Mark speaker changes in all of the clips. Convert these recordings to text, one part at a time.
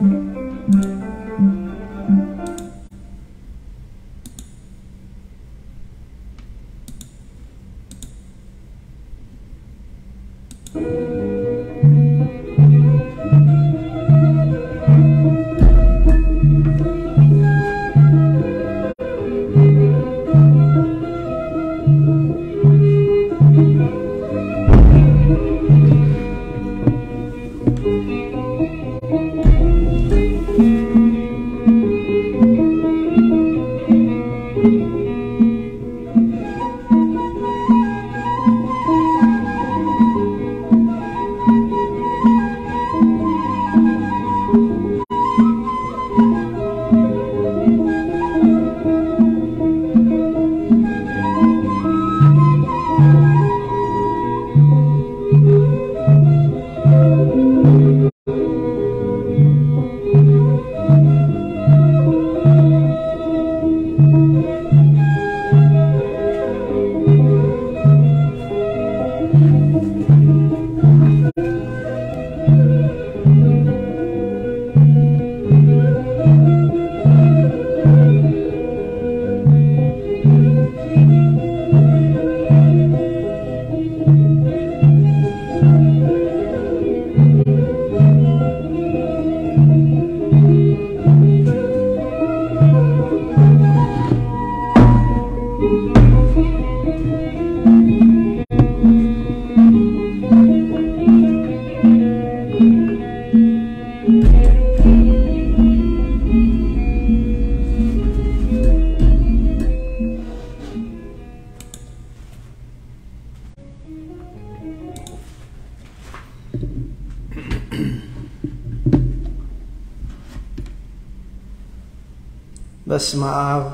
Speaker 1: በስመ አብ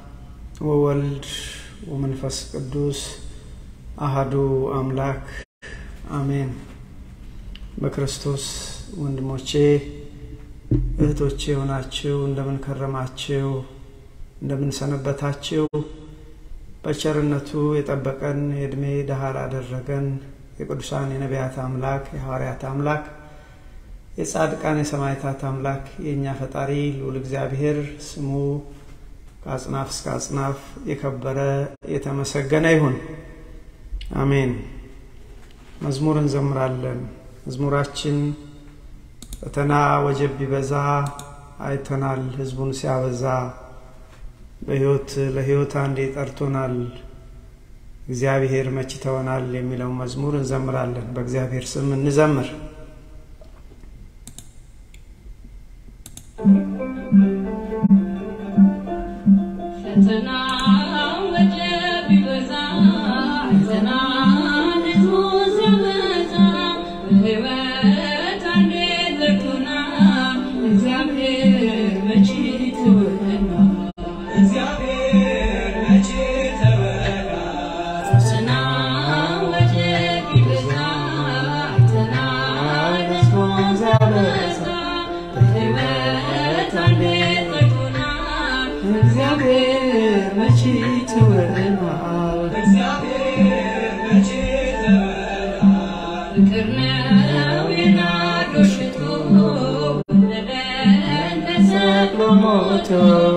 Speaker 1: ወወልድ ወመንፈስ ቅዱስ አሃዱ አምላክ አሜን። በክርስቶስ ወንድሞቼ እህቶቼ የሆናችሁ እንደምን ከረማችሁ? እንደምን ሰነበታችሁ? በቸርነቱ የጠበቀን የዕድሜ ደሃር አደረገን የቅዱሳን የነቢያት አምላክ የሐዋርያት አምላክ የጻድቃን የሰማዕታት አምላክ የእኛ ፈጣሪ ልዑል እግዚአብሔር ስሙ ከአጽናፍ እስከ አጽናፍ የከበረ የተመሰገነ ይሁን። አሜን። መዝሙር እንዘምራለን። መዝሙራችን ፈተና ወጀብ ቢበዛ አይተናል ሕዝቡን ሲያበዛ በሕይወት ለሕይወት አንዴ ጠርቶናል እግዚአብሔር መች ተወናል የሚለው መዝሙር እንዘምራለን። በእግዚአብሔር ስም እንዘምር።
Speaker 2: ፈተና ወጀብ ቢበዛ ፈተና ሕዝቡ ሲያበዛ በሕይወት አንዴ ጠርቶናል እግዚአብሔር መች ተወናል ፈተና ወጀብ ቢበዛ ፈተና ሕዝቡ ሲያበዛ በሕይወት አንዴ ጠርቶናል
Speaker 1: እግዚአብሔር መች ተወናል
Speaker 2: ፍቅር ነው የናዶ ሽቶ ወደደን ተሰቅሎ ሞቶ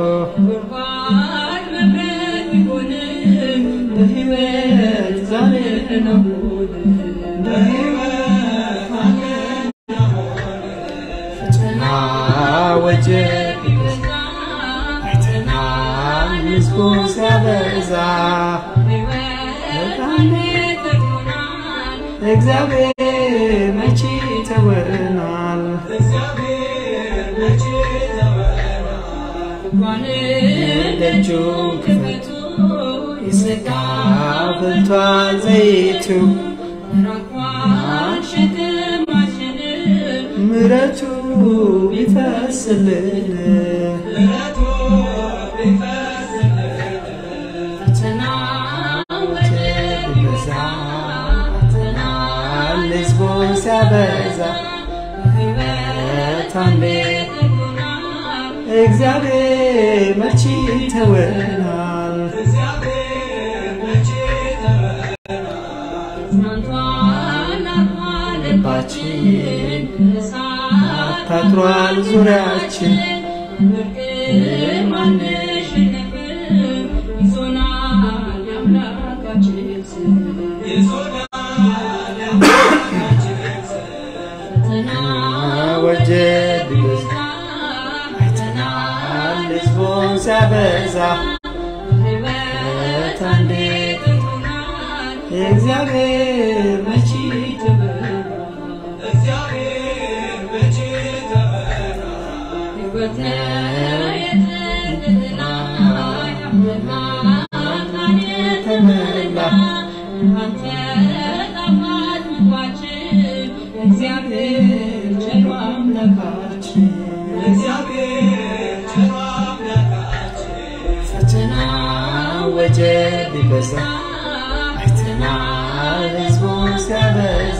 Speaker 2: ጉድጓድ መብረቅ ቢሆንም በሕይወት ዛሬ ነው ፈተና
Speaker 1: ወጀብ
Speaker 2: ቢበዛ ፈተና
Speaker 1: ሕዝቡን ሲያበዛ
Speaker 2: በሕይወት አንዴ ጠርቶናል
Speaker 1: እግዚአብሔር መች ተወናል
Speaker 2: እንኳን ደጁን ክፈቱ
Speaker 1: የሥጋ ፍልቷል ዘይቱ
Speaker 2: ራኳን ሸክማችንን
Speaker 1: ምረቱ ቢፈስልን
Speaker 2: ፈተና ወጀብ ቢበዛ ፈተና
Speaker 1: ሕዝቡን ሲያበዛ
Speaker 2: ሕይወት አንዴ ጠርቶናል
Speaker 1: እግዚአብሔር መች ተወናል
Speaker 2: ጽናቷን አርፏል ልባችን እሳት
Speaker 1: ታጥሯል ዙሪያችን
Speaker 2: ብርቅ ማንሸነፍም ይዞናል የአምላካችን ስም ፈተና
Speaker 1: ወጀብ ይበዛ
Speaker 2: ፈተና
Speaker 1: ሕዝቡን ሲያበዛ
Speaker 2: ሕይወት አንዴ ጠርቶናል
Speaker 1: የእግዚአብሔር መቺ
Speaker 2: ሕይወት ነው የጽድቅና የብርሃን የተሞላ አንተ ጣፋጭ ምግባችን እግዚአብሔር ቸሩ አምላካችን
Speaker 1: ፈተና ወጀብ ይበዛ አይተናል ሕዝቡን ሲያበዛ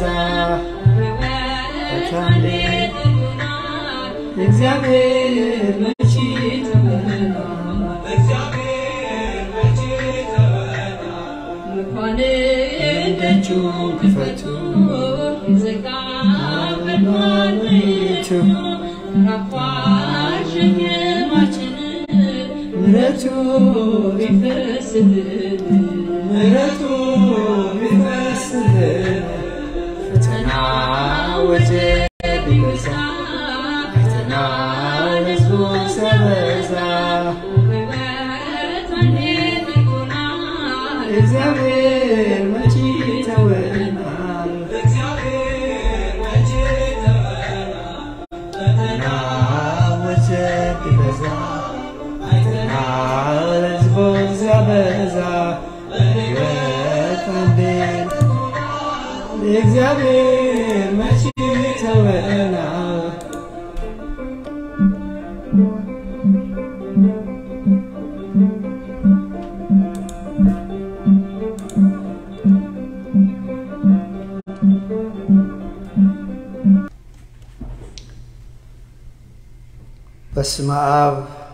Speaker 2: ሕይወት አንዴ ጠርቶናል
Speaker 1: የእግዚአብሔር መቺ
Speaker 2: መኳንንት
Speaker 1: ደጁን ክፈቱ
Speaker 2: ይዘጋበታል ቤቱ ራቋል ሸክማችንን
Speaker 1: ምሕረቱ
Speaker 2: ቢፈስልን
Speaker 1: ምሕረቱ ቢፈስልን ፈተና ወጀብ ይበዛ አይተናል ሕዝቡን ሲያበዛ
Speaker 2: ሕይወት አንዴ ጠርቶናል
Speaker 1: እግዚአብሔር መቺ ተወናል ፈተና ወጀብ ይበዛ አይተናል ሕዝቡን ሲያበዛ ሕይወት አንዴ እግዚአብሔር መቺ ተወናል በስመ አብ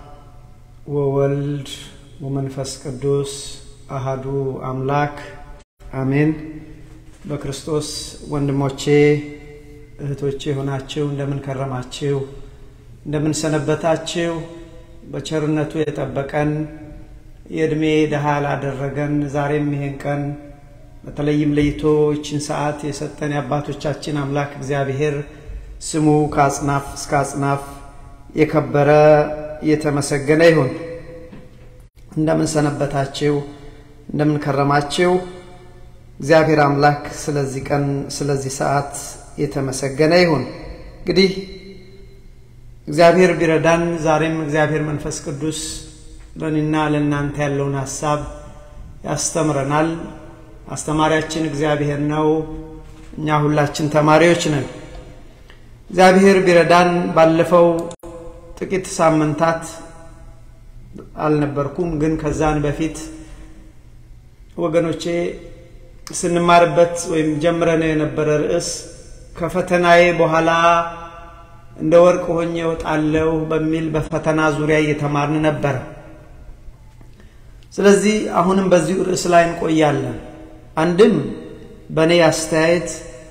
Speaker 1: ወወልድ ወመንፈስ ቅዱስ አሃዱ አምላክ አሜን። በክርስቶስ ወንድሞቼ እህቶቼ የሆናችሁ እንደምን ከረማችሁ? እንደምን ሰነበታችሁ? በቸርነቱ የጠበቀን የዕድሜ ድሃ ላደረገን ዛሬም ይሄን ቀን በተለይም ለይቶ ይችን ሰዓት የሰጠን የአባቶቻችን አምላክ እግዚአብሔር ስሙ ከአጽናፍ እስከ አጽናፍ የከበረ የተመሰገነ ይሁን። እንደምን ሰነበታችሁ? እንደምን ከረማችሁ? እግዚአብሔር አምላክ ስለዚህ ቀን ስለዚህ ሰዓት የተመሰገነ ይሁን። እንግዲህ እግዚአብሔር ቢረዳን ዛሬም እግዚአብሔር መንፈስ ቅዱስ ለእኔና ለእናንተ ያለውን ሀሳብ ያስተምረናል። አስተማሪያችን እግዚአብሔር ነው። እኛ ሁላችን ተማሪዎች ነን። እግዚአብሔር ቢረዳን ባለፈው ጥቂት ሳምንታት አልነበርኩም፣ ግን ከዛን በፊት ወገኖቼ ስንማርበት ወይም ጀምረን የነበረ ርዕስ ከፈተናዬ በኋላ እንደ ወርቅ ሆኜ እወጣለሁ በሚል በፈተና ዙሪያ እየተማርን ነበር። ስለዚህ አሁንም በዚሁ ርዕስ ላይ እንቆያለን። አንድም በእኔ አስተያየት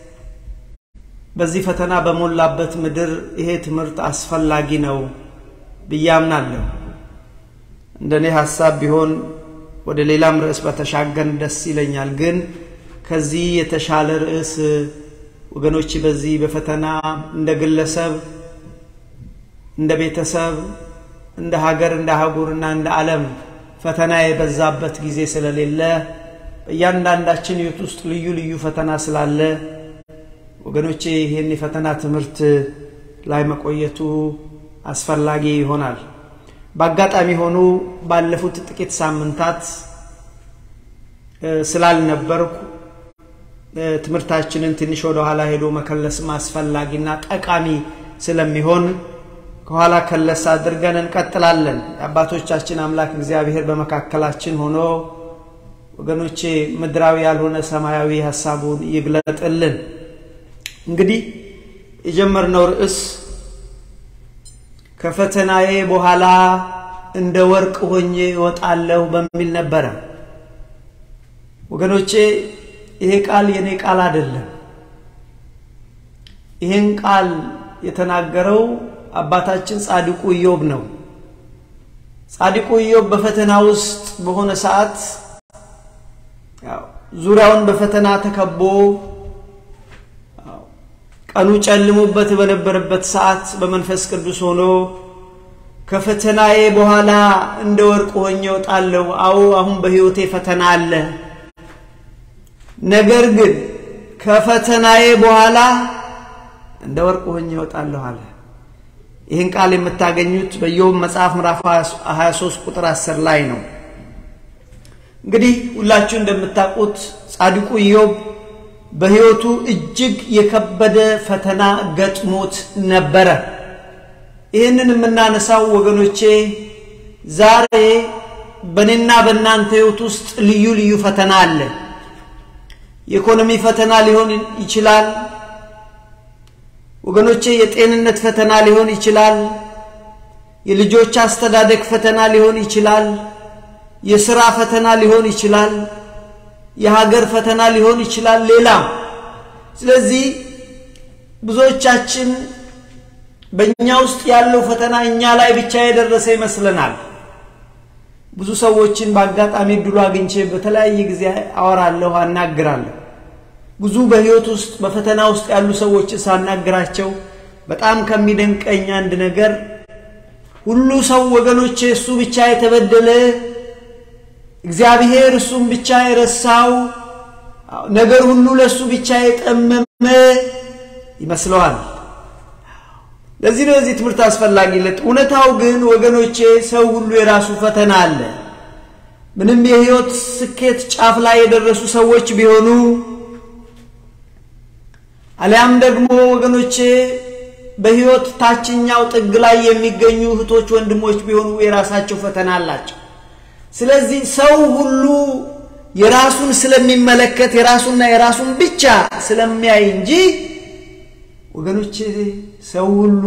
Speaker 1: በዚህ ፈተና በሞላበት ምድር ይሄ ትምህርት አስፈላጊ ነው ብዬ አምናለሁ። እንደ እኔ ሀሳብ ቢሆን ወደ ሌላም ርዕስ በተሻገን ደስ ይለኛል። ግን ከዚህ የተሻለ ርዕስ ወገኖች በዚህ በፈተና እንደ ግለሰብ፣ እንደ ቤተሰብ፣ እንደ ሀገር፣ እንደ አህጉርና እንደ ዓለም ፈተና የበዛበት ጊዜ ስለሌለ በእያንዳንዳችን ሕይወት ውስጥ ልዩ ልዩ ፈተና ስላለ ወገኖቼ ይህን የፈተና ትምህርት ላይ መቆየቱ አስፈላጊ ይሆናል። በአጋጣሚ ሆኑ ባለፉት ጥቂት ሳምንታት ስላልነበርኩ ትምህርታችንን ትንሽ ወደ ኋላ ሄዶ መከለስም አስፈላጊና ጠቃሚ ስለሚሆን ከኋላ ከለስ አድርገን እንቀጥላለን። የአባቶቻችን አምላክ እግዚአብሔር በመካከላችን ሆኖ ወገኖቼ ምድራዊ ያልሆነ ሰማያዊ ሀሳቡን ይግለጥልን። እንግዲህ የጀመርነው ርዕስ ከፈተናዬ በኋላ እንደ ወርቅ ሆኜ እወጣለሁ በሚል ነበረ። ወገኖቼ ይሄ ቃል የኔ ቃል አይደለም። ይህን ቃል የተናገረው አባታችን ጻድቁ ኢዮብ ነው። ጻድቁ ኢዮብ በፈተና ውስጥ በሆነ ሰዓት ያው ዙሪያውን በፈተና ተከቦ ቀኑ ጨልሞበት በነበረበት ሰዓት በመንፈስ ቅዱስ ሆኖ ከፈተናዬ በኋላ እንደ ወርቅ ሆኜ እወጣለሁ። አዎ አሁን በሕይወቴ ፈተና አለ። ነገር ግን ከፈተናዬ በኋላ እንደ ወርቅ ሆኜ እወጣለሁ አለ። ይህን ቃል የምታገኙት በኢዮብ መጽሐፍ ምዕራፍ 23 ቁጥር 10 ላይ ነው። እንግዲህ ሁላችሁ እንደምታውቁት ጻድቁ ኢዮብ በሕይወቱ እጅግ የከበደ ፈተና ገጥሞት ነበረ። ይህንን የምናነሳው ወገኖቼ ዛሬ በእኔና በእናንተ ሕይወት ውስጥ ልዩ ልዩ ፈተና አለ። የኢኮኖሚ ፈተና ሊሆን ይችላል። ወገኖቼ የጤንነት ፈተና ሊሆን ይችላል። የልጆች አስተዳደግ ፈተና ሊሆን ይችላል። የሥራ ፈተና ሊሆን ይችላል። የሀገር ፈተና ሊሆን ይችላል። ሌላም ስለዚህ ብዙዎቻችን በእኛ ውስጥ ያለው ፈተና እኛ ላይ ብቻ የደረሰ ይመስለናል። ብዙ ሰዎችን በአጋጣሚ እድሉ አግኝቼ በተለያየ ጊዜ አወራለሁ፣ አናግራለሁ። ብዙ በሕይወት ውስጥ በፈተና ውስጥ ያሉ ሰዎችን ሳናግራቸው በጣም ከሚደንቀኝ አንድ ነገር ሁሉ ሰው ወገኖቼ እሱ ብቻ የተበደለ እግዚአብሔር እሱም ብቻ የረሳው ነገር ሁሉ ለእሱ ብቻ የጠመመ ይመስለዋል። ለዚህ ነው የዚህ ትምህርት አስፈላጊነት። እውነታው ግን ወገኖቼ ሰው ሁሉ የራሱ ፈተና አለ። ምንም የሕይወት ስኬት ጫፍ ላይ የደረሱ ሰዎች ቢሆኑ አሊያም ደግሞ ወገኖቼ በሕይወት ታችኛው ጥግ ላይ የሚገኙ እህቶች፣ ወንድሞች ቢሆኑ የራሳቸው ፈተና አላቸው። ስለዚህ ሰው ሁሉ የራሱን ስለሚመለከት የራሱና የራሱን ብቻ ስለሚያይ እንጂ ወገኖቼ ሰው ሁሉ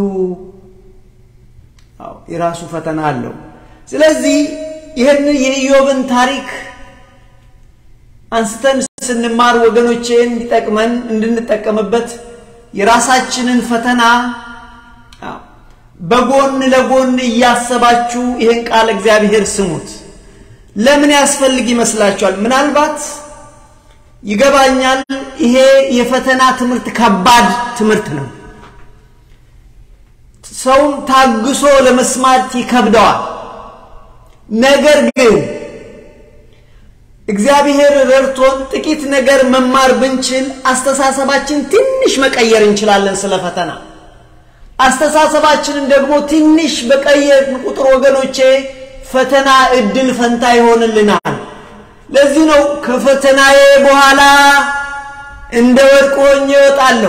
Speaker 1: የራሱ ፈተና አለው። ስለዚህ ይህን የኢዮብን ታሪክ አንስተን ስንማር ወገኖቼ እንዲጠቅመን እንድንጠቀምበት የራሳችንን ፈተና በጎን ለጎን እያሰባችሁ ይህን ቃል እግዚአብሔር ስሙት። ለምን ያስፈልግ ይመስላችኋል? ምናልባት ይገባኛል፣ ይሄ የፈተና ትምህርት ከባድ ትምህርት ነው። ሰውም ታግሶ ለመስማት ይከብደዋል። ነገር ግን እግዚአብሔር ረድቶን ጥቂት ነገር መማር ብንችል አስተሳሰባችን ትንሽ መቀየር እንችላለን። ስለ ፈተና አስተሳሰባችንን ደግሞ ትንሽ በቀየርን ቁጥር ወገኖቼ ፈተና እድል ፈንታ ይሆንልናል። ለዚህ ነው ከፈተናዬ በኋላ እንደ ወርቅ ሆኜ እወጣለሁ።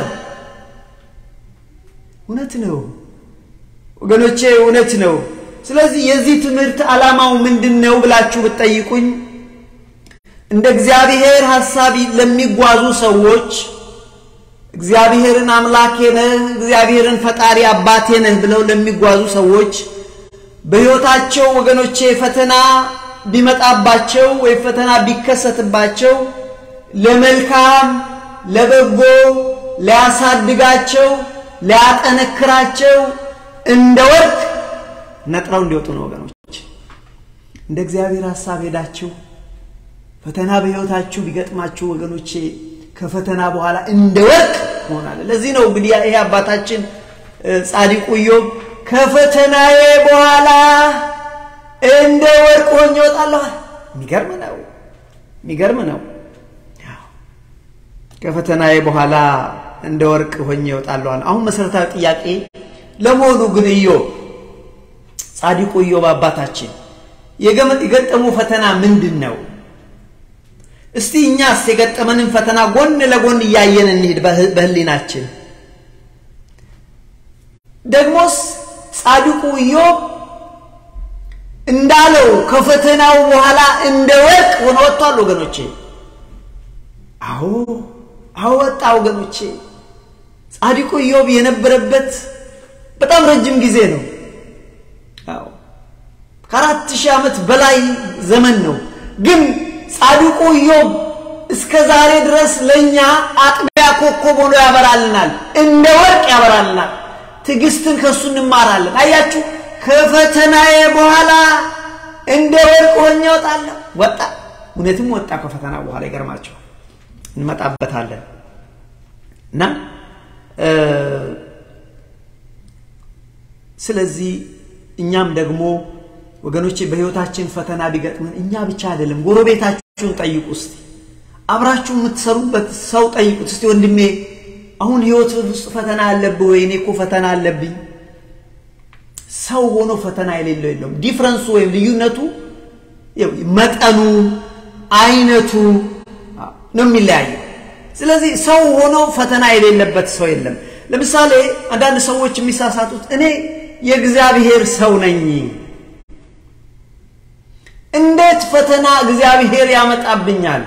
Speaker 1: እውነት ነው ወገኖቼ፣ እውነት ነው። ስለዚህ የዚህ ትምህርት ዓላማው ምንድን ነው ብላችሁ ብትጠይቁኝ እንደ እግዚአብሔር ሐሳብ ለሚጓዙ ሰዎች እግዚአብሔርን አምላኬ ነህ፣ እግዚአብሔርን ፈጣሪ አባቴ ነህ ብለው ለሚጓዙ ሰዎች በሕይወታቸው ወገኖቼ ፈተና ቢመጣባቸው ወይም ፈተና ቢከሰትባቸው ለመልካም ለበጎ ሊያሳድጋቸው ሊያጠነክራቸው እንደ ወርቅ ነጥረው እንዲወጡ ነው። ወገኖች እንደ እግዚአብሔር ሐሳብ ሄዳችሁ ፈተና በሕይወታችሁ ቢገጥማችሁ ወገኖቼ ከፈተና በኋላ እንደ ወርቅ መሆናለ። ለዚህ ነው እንግዲህ ይሄ አባታችን ጻድቁ ኢዮብ ከፈተናዬ በኋላ እንደ ወርቅ ሆኜ እወጣለሁ። የሚገርም ነው፣ የሚገርም ነው። ከፈተናዬ በኋላ እንደ ወርቅ ሆኜ እወጣለሁ። አሁን መሰረታዊ ጥያቄ ለመሆኑ ግን ኢዮብ ጻድቁ ኢዮብ አባታችን የገጠሙ ፈተና ምንድን ነው? እስቲ እኛስ የገጠመንን ፈተና ጎን ለጎን እያየን እንሂድ በህሊናችን። ደግሞስ ጻድቁ ኢዮብ እንዳለው ከፈተናው በኋላ እንደ ወርቅ ሆኖ ወጥቷል። ወገኖቼ አዎ አዎ ወጣ። ወገኖቼ ጻድቁ ኢዮብ የነበረበት በጣም ረጅም ጊዜ ነው። አዎ ከአራት ሺህ ዓመት በላይ ዘመን ነው። ግን ጻድቁ ኢዮብ እስከ ዛሬ ድረስ ለእኛ አጥቢያ ኮከብ ሆኖ ያበራልናል፣ እንደ ወርቅ ያበራልናል። ትዕግስትን ከእሱ እንማራለን። አያችሁ ከፈተናዬ በኋላ እንደ ወርቅ ሆኜ እወጣለሁ። ወጣ፣ እውነትም ወጣ ከፈተና በኋላ ይገርማቸዋል። እንመጣበታለን እና ስለዚህ እኛም ደግሞ ወገኖቼ በህይወታችን ፈተና ቢገጥመን እኛ ብቻ አይደለም፣ ጎረቤታችሁን ጠይቁ እስቲ፣ አብራችሁ የምትሰሩበት ሰው ጠይቁት እስቲ። ወንድሜ አሁን ህይወት ውስጥ ፈተና አለብህ ወይ? እኔ እኮ ፈተና አለብኝ። ሰው ሆኖ ፈተና የሌለው የለውም። ዲፍረንሱ ወይም ልዩነቱ መጠኑ፣ አይነቱ ነው የሚለያየው። ስለዚህ ሰው ሆኖ ፈተና የሌለበት ሰው የለም። ለምሳሌ አንዳንድ ሰዎች የሚሳሳቱት እኔ የእግዚአብሔር ሰው ነኝ፣ እንዴት ፈተና እግዚአብሔር ያመጣብኛል?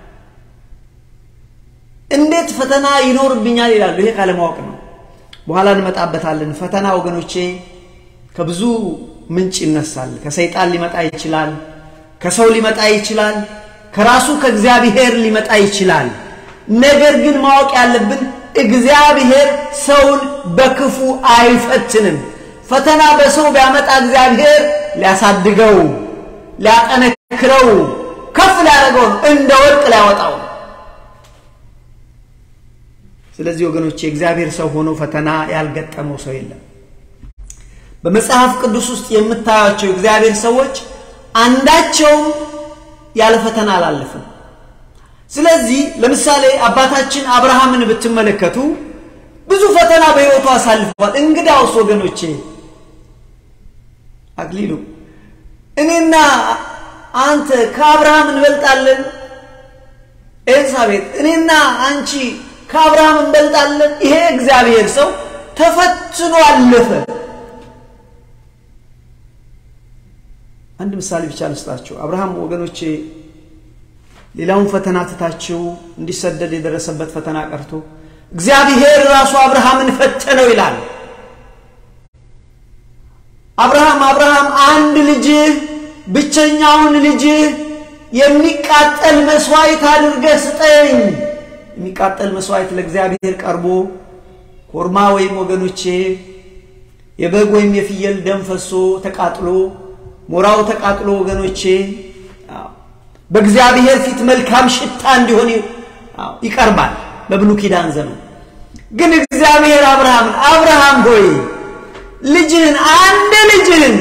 Speaker 1: እንዴት ፈተና ይኖርብኛል ይላሉ። ይሄ ካለማወቅ ነው። በኋላ እንመጣበታለን። ፈተና ወገኖቼ ከብዙ ምንጭ ይነሳል። ከሰይጣን ሊመጣ ይችላል፣ ከሰው ሊመጣ ይችላል፣ ከራሱ ከእግዚአብሔር ሊመጣ ይችላል። ነገር ግን ማወቅ ያለብን እግዚአብሔር ሰውን በክፉ አይፈትንም። ፈተና በሰው ቢያመጣ እግዚአብሔር ሊያሳድገው፣ ሊያጠነክረው፣ ከፍ ሊያደርገው እንደ ወርቅ ሊያወጣው። ስለዚህ ወገኖቼ እግዚአብሔር ሰው ሆኖ ፈተና ያልገጠመው ሰው የለም። በመጽሐፍ ቅዱስ ውስጥ የምታያቸው እግዚአብሔር ሰዎች አንዳቸውም ያለ ፈተና አላለፍም። ስለዚህ ለምሳሌ አባታችን አብርሃምን ብትመለከቱ ብዙ ፈተና በሕይወቱ አሳልፈዋል። እንግዳውስ ወገኖቼ አክሊሉ እኔና አንተ ከአብርሃም እንበልጣለን? ኤልሳቤጥ እኔና አንቺ ከአብርሃም እንበልጣለን? ይሄ እግዚአብሔር ሰው ተፈትኖ አለፈ። አንድ ምሳሌ ብቻ ልስጣችሁ። አብርሃም ወገኖቼ ሌላውን ፈተና ትታችሁ እንዲሰደድ የደረሰበት ፈተና ቀርቶ እግዚአብሔር ራሱ አብርሃምን ፈተነው ይላል። አብርሃም አብርሃም አንድ ልጅህ ብቸኛውን ልጅህ የሚቃጠል መስዋዕት አድርገህ ስጠኝ። የሚቃጠል መስዋዕት ለእግዚአብሔር ቀርቦ ኮርማ ወይም ወገኖቼ የበግ ወይም የፍየል ደም ፈሶ ተቃጥሎ ሞራው ተቃጥሎ ወገኖቼ በእግዚአብሔር ፊት መልካም ሽታ እንዲሆን ይቀርባል። በብሉይ ኪዳን ዘመን ግን እግዚአብሔር አብርሃምን አብርሃም ሆይ ልጅህን አንድ ልጅህን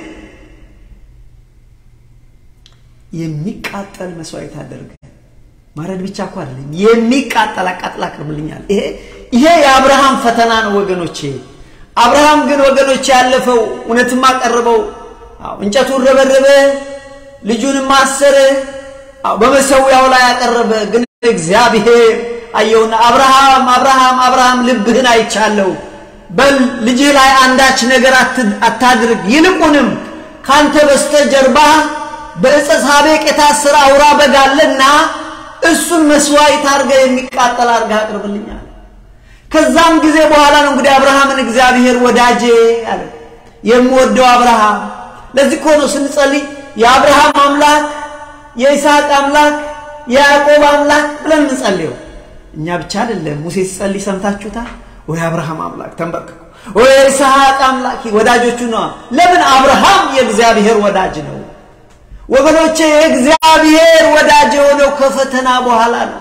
Speaker 1: የሚቃጠል መስዋዕት አደርገ ማረድ ብቻ እኮ አይደለም፣ የሚቃጠል አቃጥል አቅርብልኛል። ይሄ ይሄ የአብርሃም ፈተና ነው ወገኖቼ። አብርሃም ግን ወገኖቼ ያለፈው እውነትም አቀረበው፣ እንጨቱን ረበረበ፣ ልጁንም አሰረ፣ በመሰዊያው ላይ ያቀረበ። ግን እግዚአብሔር አየውና አብርሃም አብርሃም አብርሃም ልብህን አይቻለሁ፣ በል ልጅህ ላይ አንዳች ነገር አታድርግ፣ ይልቁንም ካንተ በስተጀርባ በዕፀ ሳቤቅ የታሰረ አውራ በግ አለና እሱን መስዋዕት አድርገህ የሚቃጠል አድርገህ አቅርብልኛል። ከዛም ጊዜ በኋላ ነው እንግዲህ አብርሃምን እግዚአብሔር ወዳጄ አለ። የምወደው አብርሃም። ለዚህ እኮ ነው ስንጸልይ የአብርሃም አምላክ የይስሐቅ አምላክ የያዕቆብ አምላክ ብለን እንጸልየው። እኛ ብቻ አይደለም። ሙሴ ሲጸልይ ሰምታችሁታል ወይ? አብርሃም አምላክ ተንበርክኮ ወይ የይስሐቅ አምላክ ወዳጆቹ ነዋ። ለምን? አብርሃም የእግዚአብሔር ወዳጅ ነው ወገኖቼ። የእግዚአብሔር ወዳጅ የሆነው ከፈተና በኋላ ነው።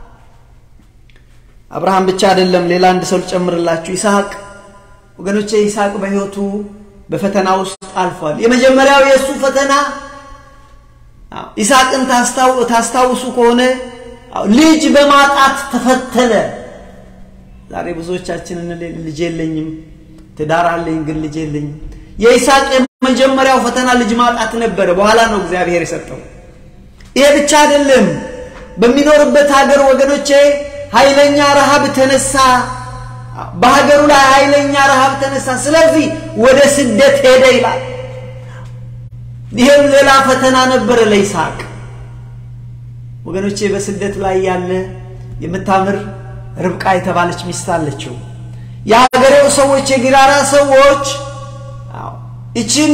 Speaker 1: አብርሃም ብቻ አይደለም። ሌላ አንድ ሰው ልጨምርላችሁ፣ ይስሐቅ ወገኖቼ። ይስሐቅ በሕይወቱ በፈተና ውስጥ አልፏል። የመጀመሪያው የእሱ ፈተና ይስሐቅን ታስታውሱ ከሆነ ልጅ በማጣት ተፈተነ። ዛሬ ብዙዎቻችን ልጅ የለኝም፣ ትዳር አለኝ ግን ልጅ የለኝም። የይስሐቅ የመጀመሪያው ፈተና ልጅ ማጣት ነበረ። በኋላ ነው እግዚአብሔር የሰጠው። ይሄ ብቻ አይደለም። በሚኖርበት ሀገር ወገኖቼ ኃይለኛ ረሃብ ተነሳ። በሀገሩ ላይ ኃይለኛ ረሃብ ተነሳ። ስለዚህ ወደ ስደት ሄደ ይላል። ይሄም ሌላ ፈተና ነበረ ለይስሐቅ ወገኖቼ። በስደት ላይ ያለ የምታምር ርብቃ የተባለች ሚስት አለችው። የሀገሬው ሰዎች የጊራራ ሰዎች ይችን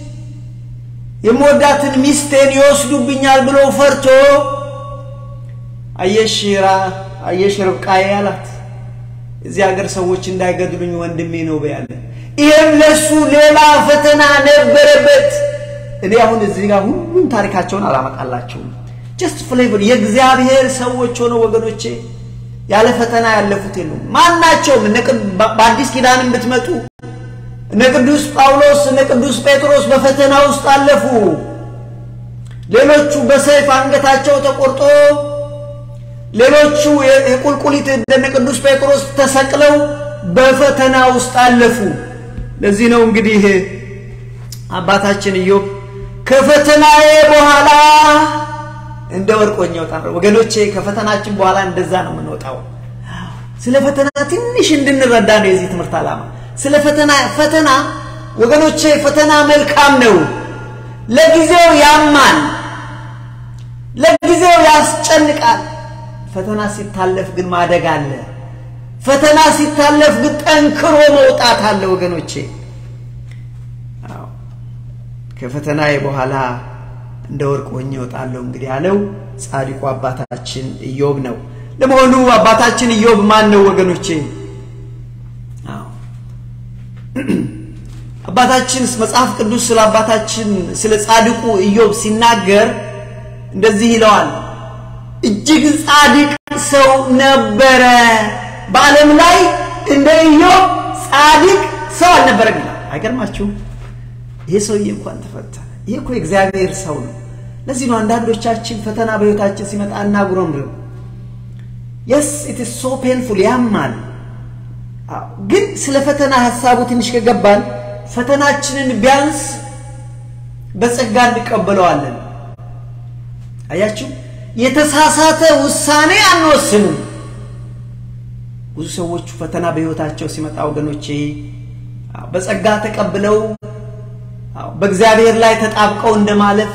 Speaker 1: የምወዳትን ሚስቴን ይወስዱብኛል ብሎ ፈርቶ አየሽ ራ አየሽ ርብቃዬ አላት። እዚህ ሀገር ሰዎች እንዳይገድሉኝ ወንድሜ ነው በያለ። ይህም ለሱ ሌላ ፈተና ነበረበት። እኔ አሁን እዚህ ጋር ሁሉም ታሪካቸውን አላመጣላቸውም። ጀስት ፍሌቨር የእግዚአብሔር ሰዎች ሆነው ወገኖቼ ያለ ፈተና ያለፉት የሉም። ማናቸውም በአዲስ ኪዳንም ብትመጡ እነ ቅዱስ ጳውሎስ እነ ቅዱስ ጴጥሮስ በፈተና ውስጥ አለፉ። ሌሎቹ በሰይፍ አንገታቸው ተቆርጦ፣ ሌሎቹ የቁልቁሊት እንደነ ቅዱስ ጴጥሮስ ተሰቅለው በፈተና ውስጥ አለፉ። ለዚህ ነው እንግዲህ አባታችን ኢዮብ ከፈተናዬ በኋላ እንደ ወርቅ ሆኜ እወጣለሁ። ወገኖቼ ከፈተናችን በኋላ እንደዛ ነው የምንወጣው። ስለ ፈተና ትንሽ እንድንረዳ ነው የዚህ ትምህርት ዓላማ። ስለ ፈተና ፈተና ወገኖቼ ፈተና መልካም ነው። ለጊዜው ያማል፣ ለጊዜው ያስጨንቃል። ፈተና ሲታለፍ ግን ማደግ አለ። ፈተና ሲታለፍ ግን ጠንክሮ መውጣት አለ ወገኖቼ። ከፈተናዬ በኋላ እንደ ወርቅ ሆኜ እወጣለሁ እንግዲህ ያለው ጻድቁ አባታችን ኢዮብ ነው። ለመሆኑ አባታችን ኢዮብ ማን ነው ወገኖቼ? አባታችን መጽሐፍ ቅዱስ ስለ አባታችን ስለ ጻድቁ ኢዮብ ሲናገር እንደዚህ ይለዋል። እጅግ ጻድቅ ሰው ነበረ፣ በዓለም ላይ እንደ ኢዮብ ጻድቅ ሰው አልነበረም ይላል። አይገርማችሁም? ይሄ ሰውዬ እንኳን ተፈተነ። ይሄ እኮ የእግዚአብሔር ሰው ነው። ለዚህ ነው አንዳንዶቻችን ፈተና በሕይወታችን ሲመጣ እናጉረምርም። የስ ኢት ኢዝ ሶ ፔንፉል ያማል። ግን ስለ ፈተና ሀሳቡ ትንሽ ከገባን ፈተናችንን ቢያንስ በጸጋ እንቀበለዋለን። አያችሁ፣ የተሳሳተ ውሳኔ አንወስንም። ብዙ ሰዎቹ ፈተና በሕይወታቸው ሲመጣ ወገኖቼ በጸጋ ተቀብለው በእግዚአብሔር ላይ ተጣብቀው እንደማለፍ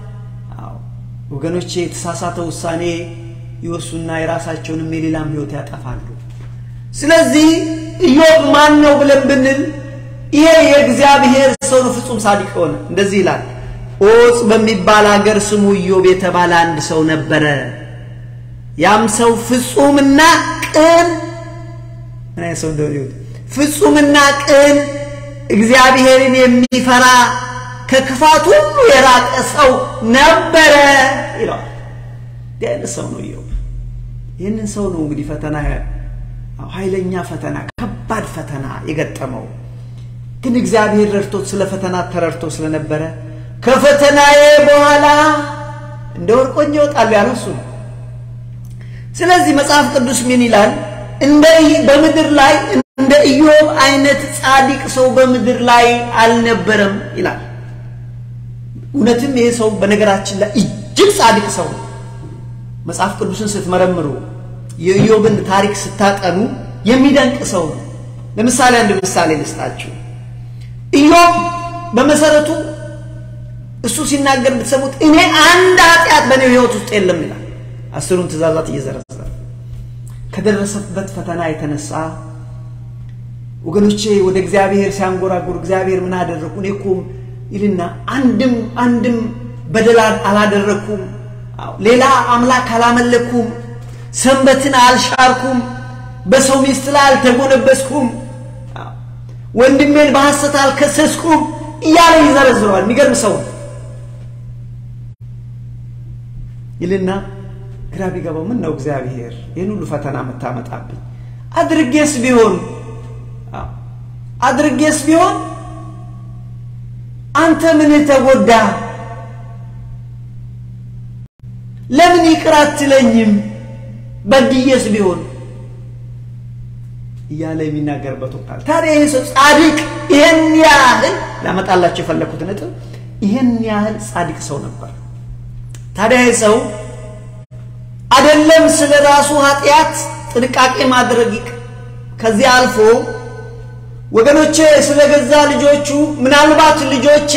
Speaker 1: ወገኖቼ የተሳሳተ ውሳኔ ይወሱና የራሳቸውንም የሌላም ሕይወት ያጠፋሉ። ስለዚህ ኢዮብ ማን ነው ብለን ብንል ይሄ የእግዚአብሔር ሰው ነው፣ ፍጹም ሳዲቅ ሆነ። እንደዚህ ይላል። ዖፅ በሚባል አገር ስሙ ኢዮብ የተባለ አንድ ሰው ነበረ። ያም ሰው ፍጹምና ቅን ምን አይነት ሰው እንደሆነ ይሁት ፍጹምና ቅን እግዚአብሔርን የሚፈራ ከክፋት ሁሉ የራቀ ሰው ነበረ ይለዋል። እንዲህ አይነት ሰው ነው ኢዮብ። ይህንን ሰው ነው እንግዲህ ፈተና ኃይለኛ ፈተና ከባድ ፈተና የገጠመው ግን እግዚአብሔር ረድቶት ስለ ፈተና ተረድቶ ስለነበረ ከፈተናዬ በኋላ እንደ ወርቅ ሆኜ እወጣለሁ ያለው እሱ ነው። ስለዚህ መጽሐፍ ቅዱስ ምን ይላል? እንደ በምድር ላይ እንደ ኢዮብ አይነት ጻድቅ ሰው በምድር ላይ አልነበረም ይላል። እውነትም ይሄ ሰው በነገራችን ላይ እጅግ ጻድቅ ሰው ነው። መጽሐፍ ቅዱስን ስትመረምሩ የኢዮብን ታሪክ ስታጠኑ የሚደንቅ ሰው ነው። ለምሳሌ አንድ ምሳሌ ልስጣችሁ። ኢዮብ በመሰረቱ እሱ ሲናገር ብትሰሙት እኔ አንድ ኃጢአት በእኔ ሕይወት ውስጥ የለም ይላል። አስሩን ትእዛዛት እየዘረዘረ ከደረሰበት ፈተና የተነሳ ወገኖቼ ወደ እግዚአብሔር ሲያንጎራጉር እግዚአብሔር ምን አደረግኩ እኔ እኮ ይልና አንድም አንድም በደል አላደረግኩም፣ ሌላ አምላክ አላመለኩም፣ ሰንበትን አልሻርኩም፣ በሰው ሚስት ላይ አልተጎነበስኩም፣ ወንድሜን በሐሰት አልከሰስኩም እያለ ይዘረዝረዋል። የሚገርም ሰው ይልና ግራ ቢገባው ምን ነው እግዚአብሔር ይህን ሁሉ ፈተና የምታመጣብኝ? አድርጌስ ቢሆን አድርጌስ ቢሆን አንተ ምን ተጎዳ? ለምን ይቅር አትለኝም? በድዬስ ቢሆን እያለ የሚናገርበት ወቅታል። ታዲያ ይህ ሰው ጻድቅ ይህን ያህል ላመጣላቸው የፈለኩት ነጥብ ይህን ያህል ጻድቅ ሰው ነበር። ታዲያ ይህ ሰው አይደለም ስለ ራሱ ኃጢአት ጥንቃቄ ማድረግ ከዚህ አልፎ ወገኖቼ ስለ ገዛ ልጆቹ ምናልባት ልጆቼ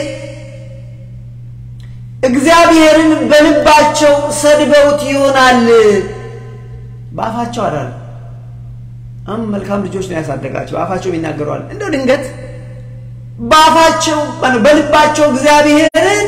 Speaker 1: እግዚአብሔርን በልባቸው ሰድበውት ይሆናል። በአፋቸው አዳል አም መልካም ልጆች ነው ያሳደጋቸው፣ በአፋቸው ይናገረዋል። እንደው ድንገት በአፋቸው በልባቸው እግዚአብሔርን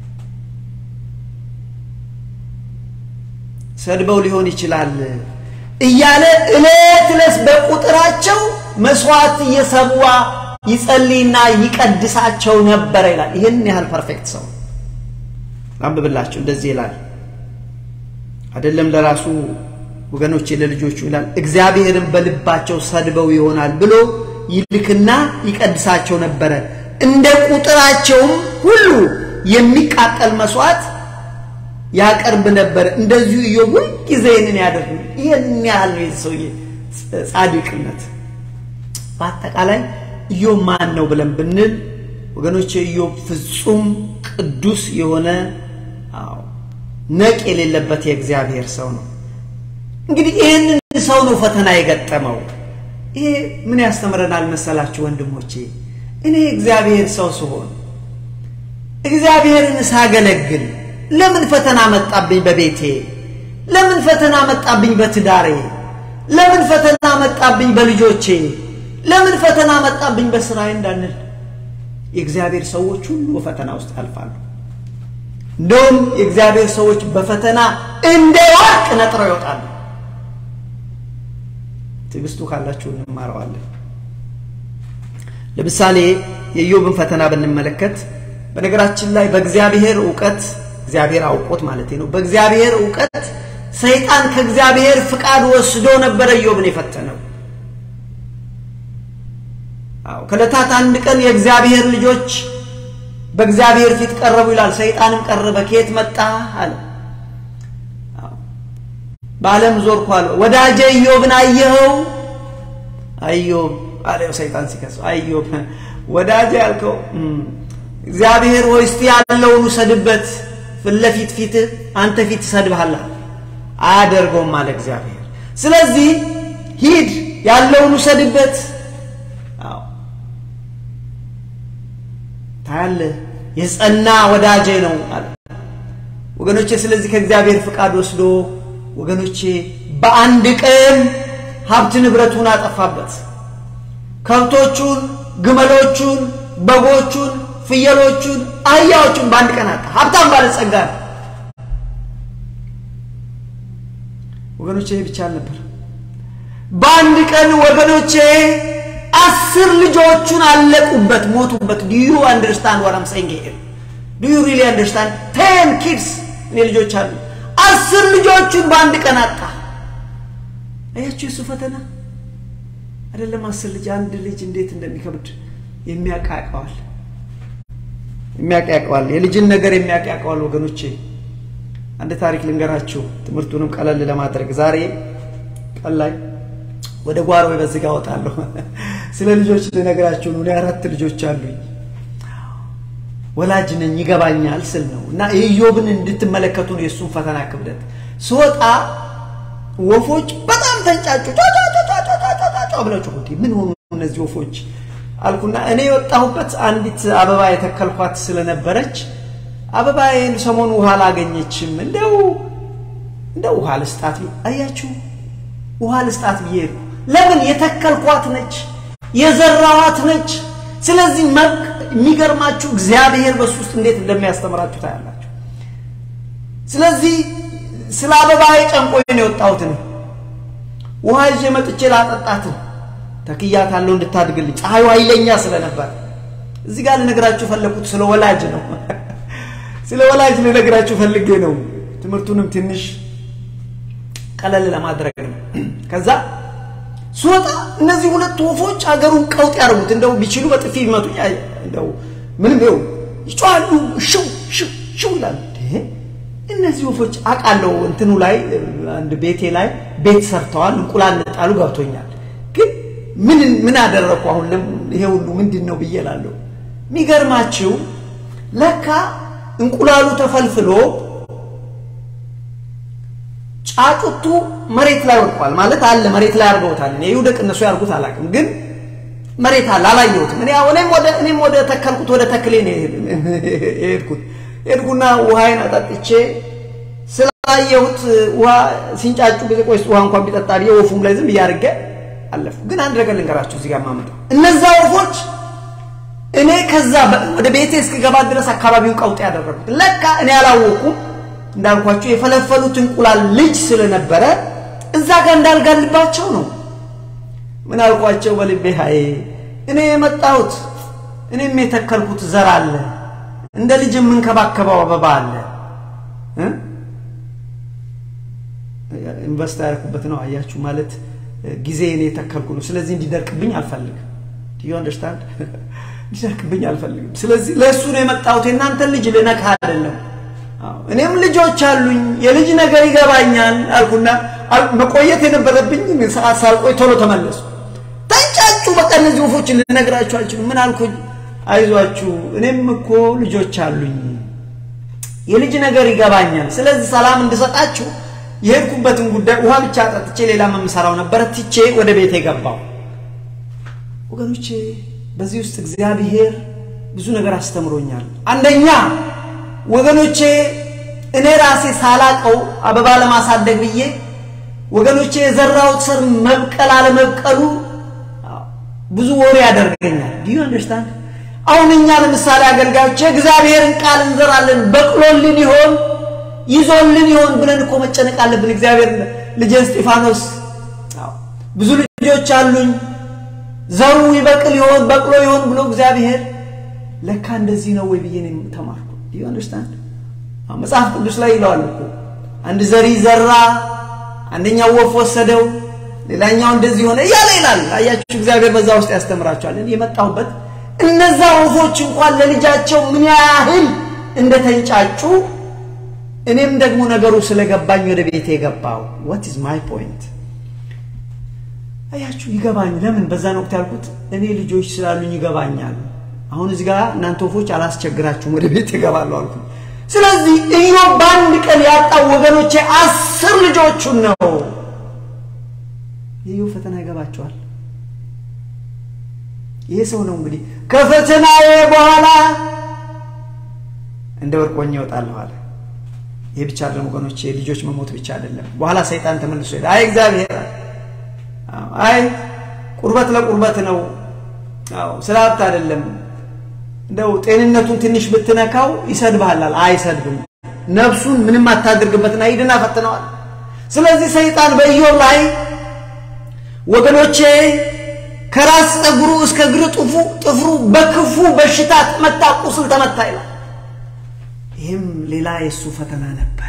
Speaker 1: ሰድበው ሊሆን ይችላል። እያለ እለት እለት በቁጥራቸው መስዋዕት እየሰዋ ይጸልይና ይቀድሳቸው ነበረ ይላል። ይህን ያህል ፐርፌክት ሰው አንብብላቸው እንደዚህ ይላል። አይደለም ለራሱ ወገኖቼ ለልጆቹ ይላል። እግዚአብሔርን በልባቸው ሰድበው ይሆናል ብሎ ይልክና ይቀድሳቸው ነበረ። እንደ ቁጥራቸውም ሁሉ የሚቃጠል መስዋዕት ያቀርብ ነበር። እንደዚሁ ኢዮብ ሁልጊዜ ይህንን ያደርግ። ይህን ያህል ነው የዚህ ሰውዬ ጻድቅነት። በአጠቃላይ ኢዮብ ማን ነው ብለን ብንል ወገኖች ኢዮብ ፍጹም ቅዱስ የሆነ አዎ ነቅ የሌለበት የእግዚአብሔር ሰው ነው። እንግዲህ ይህንን ሰው ነው ፈተና የገጠመው። ይሄ ምን ያስተምረናል መሰላችሁ ወንድሞቼ? እኔ እግዚአብሔር ሰው ስሆን እግዚአብሔርን ሳገለግል ለምን ፈተና መጣብኝ በቤቴ? ለምን ፈተና መጣብኝ በትዳሬ? ለምን ፈተና መጣብኝ በልጆቼ? ለምን ፈተና መጣብኝ በስራዬ እንዳንል የእግዚአብሔር ሰዎች ሁሉ በፈተና ውስጥ ያልፋሉ። እንደውም የእግዚአብሔር ሰዎች በፈተና እንደ ወርቅ ነጥረው ይወጣሉ። ትዕግስቱ ካላችሁ እንማረዋለን። ለምሳሌ የኢዮብን ፈተና ብንመለከት በነገራችን ላይ በእግዚአብሔር እውቀት እግዚአብሔር አውቆት ማለት ነው። በእግዚአብሔር እውቀት ሰይጣን ከእግዚአብሔር ፍቃድ ወስዶ ነበረ ኢዮብን የፈተነው። አዎ ከዕለታት አንድ ቀን የእግዚአብሔር ልጆች በእግዚአብሔር ፊት ቀረቡ ይላል። ሰይጣንም ቀረበ። ከየት መጣ አለ። በዓለም ዞርኩ አለ። ወዳጄ ኢዮብን አየኸው? አዮብ አለው ሰይጣን ሲከሰው፣ አዮብ ወዳጄ ያልከው እግዚአብሔር ሆይ እስቲ ያለውን ውሰድበት፣ ፊት ለፊት ፊትህ አንተ ፊት ይሰድብሃል። አያደርገውም አለ እግዚአብሔር። ስለዚህ ሂድ ያለውን ውሰድበት። አዎ ታያለህ፣ የጸና ወዳጄ ነው አለ ወገኖቼ። ስለዚህ ከእግዚአብሔር ፍቃድ ወስዶ ወገኖቼ በአንድ ቀን ሀብት ንብረቱን አጠፋበት። ከብቶቹን፣ ግመሎቹን፣ በጎቹን፣ ፍየሎቹን፣ አህያዎቹን በአንድ ቀን አጣ። ሀብታም ባለጸጋ ነው ወገኖቼ። ይህ ብቻ አልነበር። በአንድ ቀን ወገኖቼ አስር ልጆቹን አለቁበት፣ ሞቱበት። ዱ ዩ አንደርስታንድ ዋት አም ሴይንግ ሂር? ዱ ዩ ሪሊ አንደርስታንድ? ቴን ኪድስ እኔ ልጆች አሉ። አስር ልጆቹን በአንድ ቀን አጣ። አያችሁ የሱ ፈተና አይደለም። አስር ልጅ አንድ ልጅ እንዴት እንደሚከብድ የሚያቃቀዋል የሚያቃቀዋል የልጅን ነገር የሚያቃቀዋል። ወገኖቼ አንድ ታሪክ ልንገራችሁ ትምህርቱንም ቀለል ለማድረግ ዛሬ ቀን ላይ ወደ ጓሮ በዚህ ጋር እወጣለሁ። ስለ ልጆች ልነግራችሁ ነው። እኔ አራት ልጆች አሉኝ። ወላጅ ነኝ ይገባኛል ስል ነው እና የኢዮብን እንድትመለከቱ ነው የእሱን ፈተና ክብደት። ስወጣ ወፎች በጣም ተንጫጩ። ጫጫጫጫጫጫ ብለው ጮኹ። ምን ሆኑ እነዚህ ወፎች አልኩና እኔ የወጣሁበት አንዲት አበባ የተከልኳት ስለነበረች አበባዬን ሰሞኑ ውሃ አላገኘችም። እንደው እንደው ውሃ ልስጣት አያችሁ፣ ውሃ ልስጣት ብዬ ለምን የተከልኳት ነች የዘራዋት ነች። ስለዚህ የሚገርማችሁ እግዚአብሔር በሱ ውስጥ እንዴት እንደሚያስተምራችሁ ታያላችሁ። ስለዚህ ስለ አበባዬ ጨንቆኝ ነው የወጣሁት ነው። ውሃ ይዤ መጥቼ ላጠጣት ተክያታለሁ እንድታድግልኝ። ፀሐዩ ኃይለኛ ስለነበር እዚህ ጋር ልነግራችሁ ፈለኩት ስለ ወላጅ ነው። ስለ ወላጅ ልነግራችሁ ፈልጌ ነው። ትምህርቱንም ትንሽ ቀለል ለማድረግ ነው። ከዛ ስወጣ እነዚህ ሁለት ወፎች አገሩን ቀውጥ ያደርጉት እንደው ቢችሉ በጥፊ ቢመቱ እንደው ምንም ይኸው ይጮሃሉ፣ ሽው ሽው ሽው ይላሉ። እነዚህ ወፎች አውቃለሁ እንትኑ ላይ አንድ ቤቴ ላይ ቤት ሰርተዋል፣ እንቁላል ጣሉ ገብቶኛል። ግን ምን ምን አደረግኩ አሁን ይሄ ሁሉ ምንድን ነው ብዬ እላለሁ። የሚገርማችሁ ለካ እንቁላሉ ተፈልፍሎ ጫጩቱ መሬት ላይ ወድቋል። ማለት አለ መሬት ላይ አድርገውታል። እኔ ይውደቅ እነሱ ያርጉት አላውቅም፣ ግን መሬት አለ አላየሁትም። እኔ እኔም ወደ እኔም ወደ ተከልኩት ወደ ተክሌ ነው የሄድኩት። ሄድኩና ውሃዬን አጠጥቼ ስላየሁት ውሃ ሲንጫጩ ጊዜ ቆይ ውሃ እንኳን ቢጠጣ ብዬ ወፉም ላይ ዝም እያደረገ አለፉ። ግን አንድ ነገር ልንገራችሁ እዚህ ጋር ማመጣው እነዛ ወፎች እኔ ከዛ ወደ ቤቴ እስክገባ ድረስ አካባቢውን ቀውጥ ያደረጉት ለካ እኔ አላወኩም። እንዳልኳቸው የፈለፈሉት እንቁላል ልጅ ስለነበረ እዛ ጋር እንዳልጋልባቸው ነው። ምን አልኳቸው በልቤ ሀይ እኔ የመጣሁት እኔም የተከልኩት ዘር አለ፣ እንደ ልጅ የምንከባከበው አበባ አለ። ኢንቨስት ያደረኩበት ነው። አያችሁ ማለት ጊዜ እኔ የተከልኩ ነው። ስለዚህ እንዲደርቅብኝ አልፈልግም። ዩ አንደርስታንድ? እንዲደርቅብኝ አልፈልግም። ስለዚህ ለእሱ ነው የመጣሁት። የእናንተን ልጅ ልነካ አይደለም። እኔም ልጆች አሉኝ፣ የልጅ ነገር ይገባኛል አልኩና መቆየት የነበረብኝ ሰዓት ሳልቆይ ቶሎ ተመለሱ። ተንጫጩ። በቃ እነዚህ ወፎችን ልነግራችሁ አልችልም። ምን አልኩኝ? አይዟችሁ እኔም እኮ ልጆች አሉኝ፣ የልጅ ነገር ይገባኛል። ስለዚህ ሰላም እንድሰጣችሁ የሄድኩበትን ጉዳይ ውሃ ብቻ ጠጥቼ ሌላ የምሰራው ነበረ ትቼ ወደ ቤት የገባው። ወገኖቼ በዚህ ውስጥ እግዚአብሔር ብዙ ነገር አስተምሮኛል። አንደኛ ወገኖቼ እኔ ራሴ ሳላቀው አበባ ለማሳደግ ብዬ ወገኖቼ የዘራሁት ስር መብቀል አለመብቀሉ ብዙ ወሬ ያደርገኛል። ዲዩ አንደርስታንድ? አሁን እኛ ለምሳሌ አገልጋዮች የእግዚአብሔርን ቃል እንዘራለን፣ በቅሎልን ይሆን ይዞልን ይሆን ብለን እኮ መጨነቅ አለብን። እግዚአብሔር ልጄ እስጢፋኖስ ብዙ ልጆች አሉኝ፣ ዘሩ ይበቅል ይሆን በቅሎ ይሆን ብሎ እግዚአብሔር ለካ እንደዚህ ነው ወይ ብዬ ነው ተማርኩ። ዩ አንደርስታንድ? መጽሐፍ ቅዱስ ላይ ይለዋል እኮ አንድ ዘሪ ዘራ፣ አንደኛው ወፍ ወሰደው፣ ሌላኛው እንደዚህ ሆነ እያለ ይላል። አያችሁ እግዚአብሔር በዛ ውስጥ ያስተምራቸዋል። የመጣሁበት እነዛ ወፎች እንኳን ለልጃቸው ምን ያህል እንደተንጫጩ እኔም ደግሞ ነገሩ ስለገባኝ ወደ ቤት የገባው ዋት ኢዝ ማይ ፖይንት አያችሁ ይገባኝ ለምን በዛን ወቅት ያልኩት እኔ ልጆች ስላሉኝ ይገባኛል አሁን እዚህ ጋር እናንተ ወፎች አላስቸግራችሁም ወደ ቤት ይገባለሁ አልኩ ስለዚህ ኢዮብ በአንድ ቀን ያጣው ወገኖቼ አስር ልጆቹን ነው የኢዮብ ፈተና ይገባቸዋል ይሄ ሰው ነው እንግዲህ ከፈተናዬ በኋላ እንደ ወርቅ ሆኜ እወጣለሁ አለ ይህ ብቻ አይደለም ወገኖች፣ የልጆች መሞት ብቻ አይደለም። በኋላ ሰይጣን ተመልሶ ሄደ። አይ እግዚአብሔር አይ ቁርበት ለቁርበት ነው፣ አዎ ስለ ሀብት አይደለም። እንደው ጤንነቱን ትንሽ ብትነካው ይሰድብሃል። አይሰድብም። ነፍሱን ምንም አታድርግበትና ሂድና ፈትነዋል። ስለዚህ ሰይጣን በኢዮብ ላይ ወገኖቼ ከራስ ፀጉሩ እስከ እግር ጥፉ ጥፍሩ በክፉ በሽታ ተመታ፣ ቁስል ተመታ ይላል። ይህም ሌላ የእሱ ፈተና ነበረ።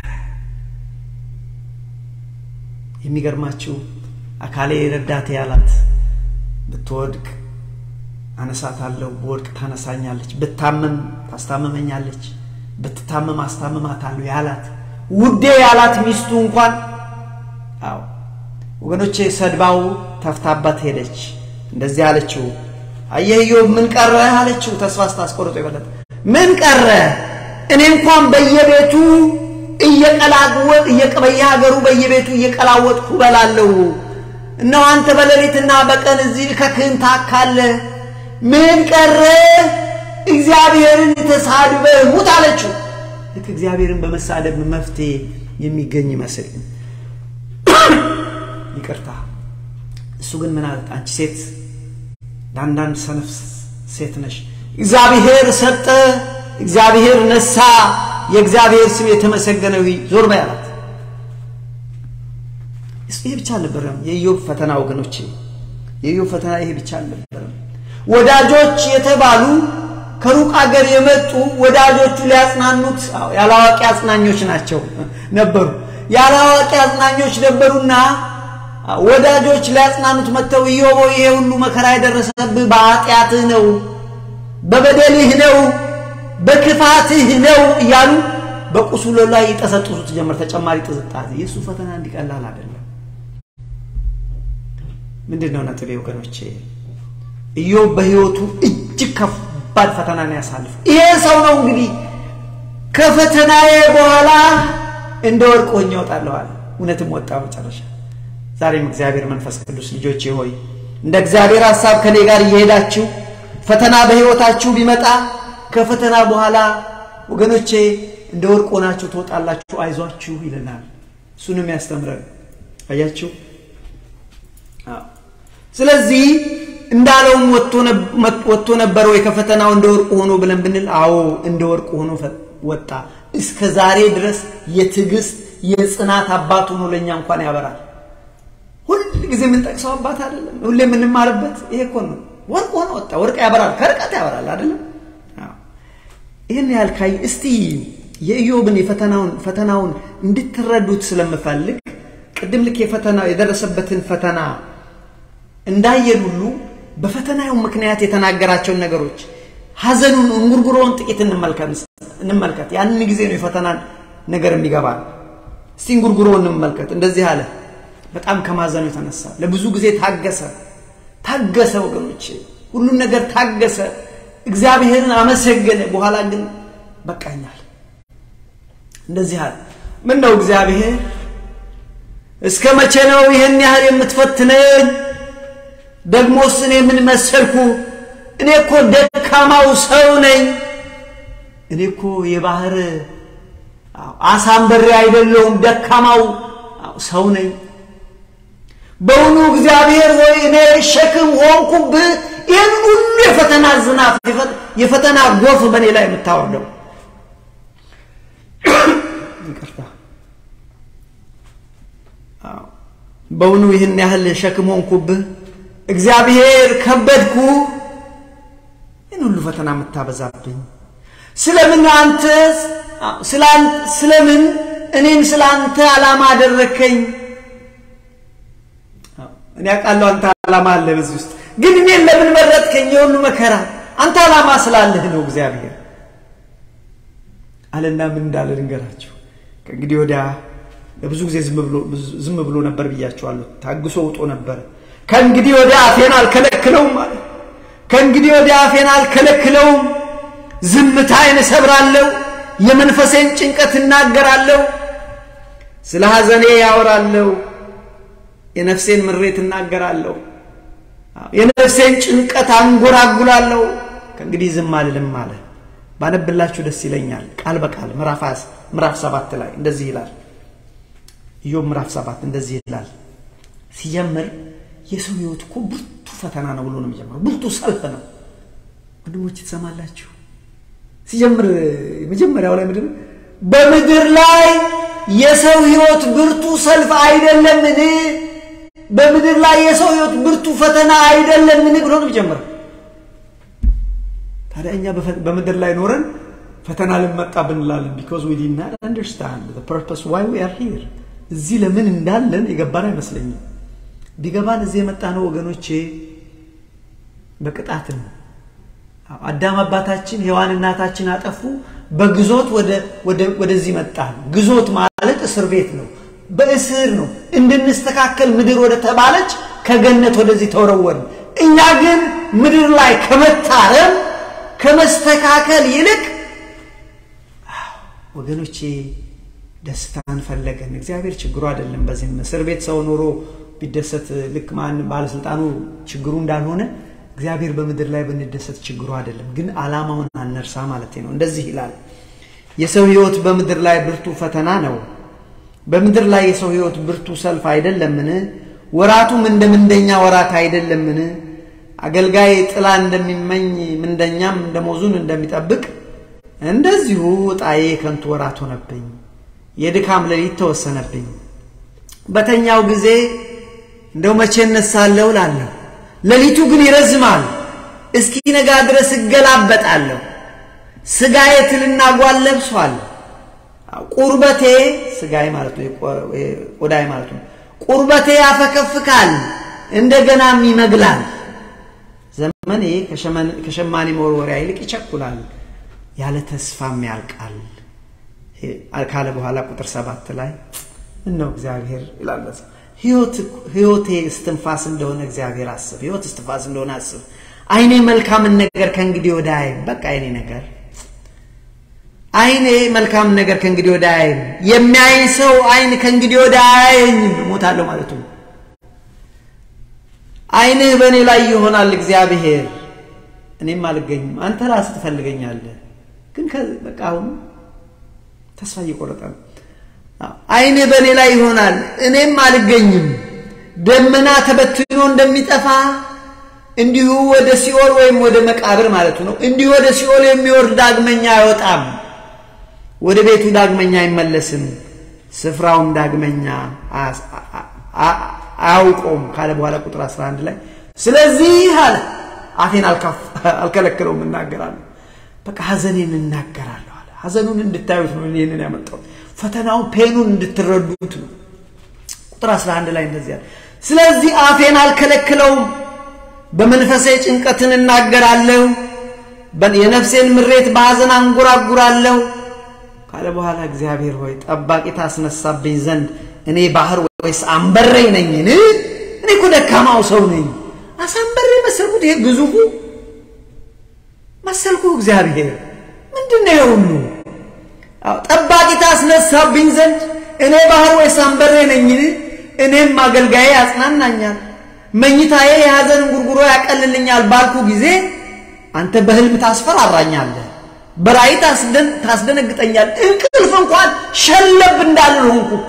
Speaker 1: የሚገርማችሁ አካሌ ረዳቴ ያላት ብትወድቅ አነሳታለሁ፣ በወድቅ ታነሳኛለች፣ ብታመም ታስታመመኛለች፣ ብትታመም አስታምማታለሁ ያላት ውዴ ያላት ሚስቱ እንኳን አዎ ወገኖቼ ሰድባው ተፍታባት ሄደች። እንደዚህ አለችው፣ አየህ ኢዮብ ምን ቀረ አለችው። ተስፋ ስታስቆርጦ የበለጠ ምን ቀረ እኔ እንኳን በየቤቱ እየቀላወጥ በየሀገሩ በየቤቱ እየቀላወጥኩ እበላለሁ። እነሆ አንተ በሌሊትና በቀን እዚህ ከክህን ታካለህ። ምን ቀረ? እግዚአብሔርን ተሳድበህ ሙት አለችው። ልክ እግዚአብሔርን በመሳደብ መፍትሄ የሚገኝ ይመስል ይቅርታ። እሱ ግን ምን አለት? አንቺ ሴት ለአንዳንድ ሰነፍ ሴት ነሽ። እግዚአብሔር ሰጠ እግዚአብሔር ነሳ፣ የእግዚአብሔር ስም የተመሰገነው ዞር በይ አላት። ይሄ ብቻ አልነበረም የኢዮብ ፈተና ወገኖቼ፣ የኢዮብ ፈተና ይሄ ብቻ አልነበረም። ወዳጆች የተባሉ ከሩቅ አገር የመጡ ወዳጆቹ ሊያጽናኑት ያላዋቂ አጽናኞች ናቸው ነበሩ። ያላዋቂ አጽናኞች ነበሩና ወዳጆች ሊያጽናኑት መጥተው ኢዮብ ይሄ ሁሉ መከራ የደረሰብህ በኃጢአትህ ነው፣ በበደልህ ነው በክፋትህ ነው እያሉ በቁስሉ ላይ ይጠሰጥሱት ጀመር። ተጨማሪ ጥዝጣዜ። የእሱ ፈተና እንዲቀላል አይደለም። ምንድን ነው ነጥቤ ወገኖቼ? ኢዮብ በህይወቱ እጅግ ከባድ ፈተና ነው ያሳልፍ። ይሄ ሰው ነው እንግዲህ ከፈተናዬ በኋላ እንደ ወርቅ ሆኜ እወጣለሁ አለ። እውነትም ወጣ መጨረሻ። ዛሬም እግዚአብሔር መንፈስ ቅዱስ ልጆቼ ሆይ እንደ እግዚአብሔር ሀሳብ ከኔ ጋር እየሄዳችሁ ፈተና በህይወታችሁ ቢመጣ ከፈተና በኋላ ወገኖቼ እንደ ወርቅ ሆናችሁ ትወጣላችሁ፣ አይዟችሁ ይለናል። እሱንም ያስተምረን። አያችሁ። ስለዚህ እንዳለውም ወጥቶ ነበር ወይ ከፈተናው እንደ ወርቅ ሆኖ ብለን ብንል፣ አዎ እንደ ወርቅ ሆኖ ወጣ። እስከ ዛሬ ድረስ የትዕግስት የጽናት አባት ሆኖ ለእኛ እንኳን ያበራል። ጊዜ የምንጠቅሰው አባት አይደለም? ሁሌ የምንማርበት ይሄ እኮ ነው። ወርቅ ሆነ ወጣ። ወርቅ ያበራል፣ ከርቀት ያበራል አይደለም? ይህን ያህል ካይ እስቲ የኢዮብን የፈተናውን ፈተናውን እንድትረዱት ስለምፈልግ ቅድም ልክ የፈተናው የደረሰበትን ፈተና እንዳየን ሁሉ በፈተናው ምክንያት የተናገራቸውን ነገሮች ሐዘኑን እንጉርጉሮውን ጥቂት እንመልከት። ያንን ጊዜ ነው የፈተናን ነገር የሚገባ። እስቲ እንጉርጉሮ እንመልከት። እንደዚህ አለ። በጣም ከማዘኑ የተነሳ ለብዙ ጊዜ ታገሰ ታገሰ። ወገኖች ሁሉን ነገር ታገሰ። እግዚአብሔርን አመሰገነ። በኋላ ግን በቃኛል። እንደዚህ አለ። ምን ነው እግዚአብሔር እስከ መቼ ነው ይህን ያህል የምትፈትነኝ? ደግሞስ እኔ ምን መሰልኩ? እኔ እኮ ደካማው ሰው ነኝ። እኔ እኮ የባህር አሳንበሬ አይደለሁም፣ ደካማው ሰው ነኝ። በውኑ እግዚአብሔር ሆይ እኔ ሸክም ሆንኩብህ? ይህን ሁሉ የፈተና ዝናብ የፈተና ጎፍ በእኔ ላይ የምታወርደው ይቅርታ በውኑ ይህን ያህል ሸክም ሆንኩብህ? እግዚአብሔር ከበድኩ? ይህን ሁሉ ፈተና የምታበዛብኝ ስለምን አንተ ስለምን እኔን ስለ አንተ ዓላማ አደረከኝ? እኔ አውቃለሁ አንተ ዓላማ አለ በዚህ ውስጥ ግን እኔን ለምን መረጥከኝ? የሁሉ መከራ አንተ ዓላማ ስላለህ ነው እግዚአብሔር አለና ምን እንዳለ ልንገራችሁ። ከእንግዲህ ወዲያ ለብዙ ጊዜ ዝም ብሎ ነበር ብያቸዋለሁ። ታግሶ ውጦ ነበር። ከእንግዲህ ወዲያ አፌን አልከለክለውም አለ። ከእንግዲህ ወዲያ አፌን አልከለክለውም፣ ዝምታዬን እሰብራለሁ፣ የመንፈሴን ጭንቀት እናገራለሁ፣ ስለ ሐዘኔ ያወራለሁ፣ የነፍሴን ምሬት እናገራለሁ፣ የነፍሴን ጭንቀት አንጎራጉላለሁ። ከእንግዲህ ዝም አልልም አለ። ባነብላችሁ ደስ ይለኛል። ቃል በቃል ምዕራፍ ሰባት ላይ እንደዚህ ይላል። ኢዮብ ምዕራፍ ሰባት እንደዚህ ይላል። ሲጀምር የሰው ህይወት እኮ ብርቱ ፈተና ነው ብሎ ነው የሚጀምረው። ብርቱ ሰልፍ ነው። ወንድሞች ትሰማላችሁ። ሲጀምር መጀመሪያው ላይ ምንድን በምድር ላይ የሰው ህይወት ብርቱ ሰልፍ አይደለምን? በምድር ላይ የሰው ህይወት ብርቱ ፈተና አይደለምን ብሎ ነው የሚጀምረው። ታዲያ እኛ በምድር ላይ ኖረን ፈተና ልመጣብን እንላለን። ቢኮዝ ዊ ዲድ ናት አንደርስታንድ ዘ ፐርፐስ ዋይ ዊ አር ሂር። እዚህ ለምን እንዳለን የገባን አይመስለኝም። ቢገባን እዚህ የመጣ ነው ወገኖቼ በቅጣት ነው። አዳም አባታችን ሔዋን እናታችን አጠፉ። በግዞት ወደዚህ መጣን። ግዞት ማለት እስር ቤት ነው። በእስር ነው እንድንስተካከል ምድር ወደ ተባለች ከገነት ወደዚህ ተወረወርን። እኛ ግን ምድር ላይ ከመታረም ከመስተካከል ይልቅ ወገኖቼ ደስታን ፈለገን። እግዚአብሔር ችግሩ አይደለም። በዚህም እስር ቤት ሰው ኖሮ ቢደሰት ልክ ማን ባለስልጣኑ ችግሩ እንዳልሆነ እግዚአብሔር በምድር ላይ ብንደሰት ችግሩ አይደለም። ግን ዓላማውን አነርሳ ማለት ነው። እንደዚህ ይላል፣ የሰው ሕይወት በምድር ላይ ብርቱ ፈተና ነው። በምድር ላይ የሰው ሕይወት ብርቱ ሰልፍ አይደለምን? ወራቱም እንደ ምንደኛ ወራት አይደለምን? አገልጋይ ጥላ እንደሚመኝ ምንደኛም ደሞዙን እንደሚጠብቅ እንደዚሁ ዕጣዬ ከንቱ ወራት ሆነብኝ፣ የድካም ሌሊት ተወሰነብኝ። በተኛው ጊዜ እንደው መቼ እነሳለሁ እላለሁ፣ ሌሊቱ ግን ይረዝማል፣ እስኪ ነጋ ድረስ እገላበጣለሁ። ሥጋዬ ትልና ጓል ለብሷል፣ ቁርበቴ ሥጋዬ ማለት ነው፣ ቆዳዬ ማለት ነው። ቁርበቴ ያፈከፍካል፣ እንደገናም ይመግላል። ዘመኔ ከሸማኔ መወርወሪያ ይልቅ ይቸኩላል፣ ያለ ተስፋም ያልቃል ካለ በኋላ ቁጥር ሰባት ላይ እነው እግዚአብሔር ይላል ሕይወቴ እስትንፋስ እንደሆነ እግዚአብሔር አስብ። ሕይወት እስትንፋስ እንደሆነ አስብ። ዓይኔ መልካምን ነገር ከእንግዲህ ወደ አይም በቃ ዓይኔ ነገር ዓይኔ መልካም ነገር ከእንግዲህ ወደ አይም የሚያይኝ ሰው ዓይን ከእንግዲህ ወደ አይኝ ሞታለሁ ማለቱ ነው። ዓይንህ በእኔ ላይ ይሆናል እግዚአብሔር፣ እኔም አልገኝም። አንተ ራስህ ትፈልገኛለህ፣ ግን በቃ አሁን ተስፋ እየቆረጠ ነው። ዓይንህ በእኔ ላይ ይሆናል እኔም አልገኝም። ደመና ተበትኖ እንደሚጠፋ እንዲሁ ወደ ሲኦል ወይም ወደ መቃብር ማለቱ ነው። እንዲሁ ወደ ሲኦል የሚወርድ ዳግመኛ አይወጣም፣ ወደ ቤቱ ዳግመኛ አይመለስም፣ ስፍራውም ዳግመኛ አያውቀውም ካለ በኋላ ቁጥር 11 ላይ ስለዚህ አለ አፌን አልከለክለውም እናገራለሁ። በቃ ሐዘኔን እናገራለሁ አለ። ሐዘኑን እንድታዩት ነው ይህንን ያመጣው። ፈተናውን ፔኑን እንድትረዱት ነው። ቁጥር 11 ላይ እንደዚህ አለ። ስለዚህ አፌን አልከለክለውም፣ በመንፈሴ ጭንቀትን እናገራለሁ፣ የነፍሴን ምሬት በሐዘን አንጎራጉራለሁ ካለ በኋላ እግዚአብሔር ሆይ ጠባቂ ታስነሳብኝ ዘንድ እኔ ባህር ወይስ አንበሬ ነኝን? እኔ እኮ ደካማው ሰው ነኝ። አሳንበሬ መሰልኩት? ይሄ ግዙፉ መሰልኩ? እግዚአብሔር ምንድን ነው የሁሉ? ጠባቂ ታስነሳብኝ ዘንድ እኔ ባህር ወይስ አንበሬ ነኝን? እኔም አገልጋዬ ያጽናናኛል፣ መኝታዬ የሐዘን እንጉርጉሮ ያቀልልኛል ባልኩ ጊዜ አንተ በህልም ታስፈራራኛለህ፣ በራእይ ታስደነግጠኛል። እንቅልፍ እንኳን ሸለብ እንዳልል ሆንኩ እኮ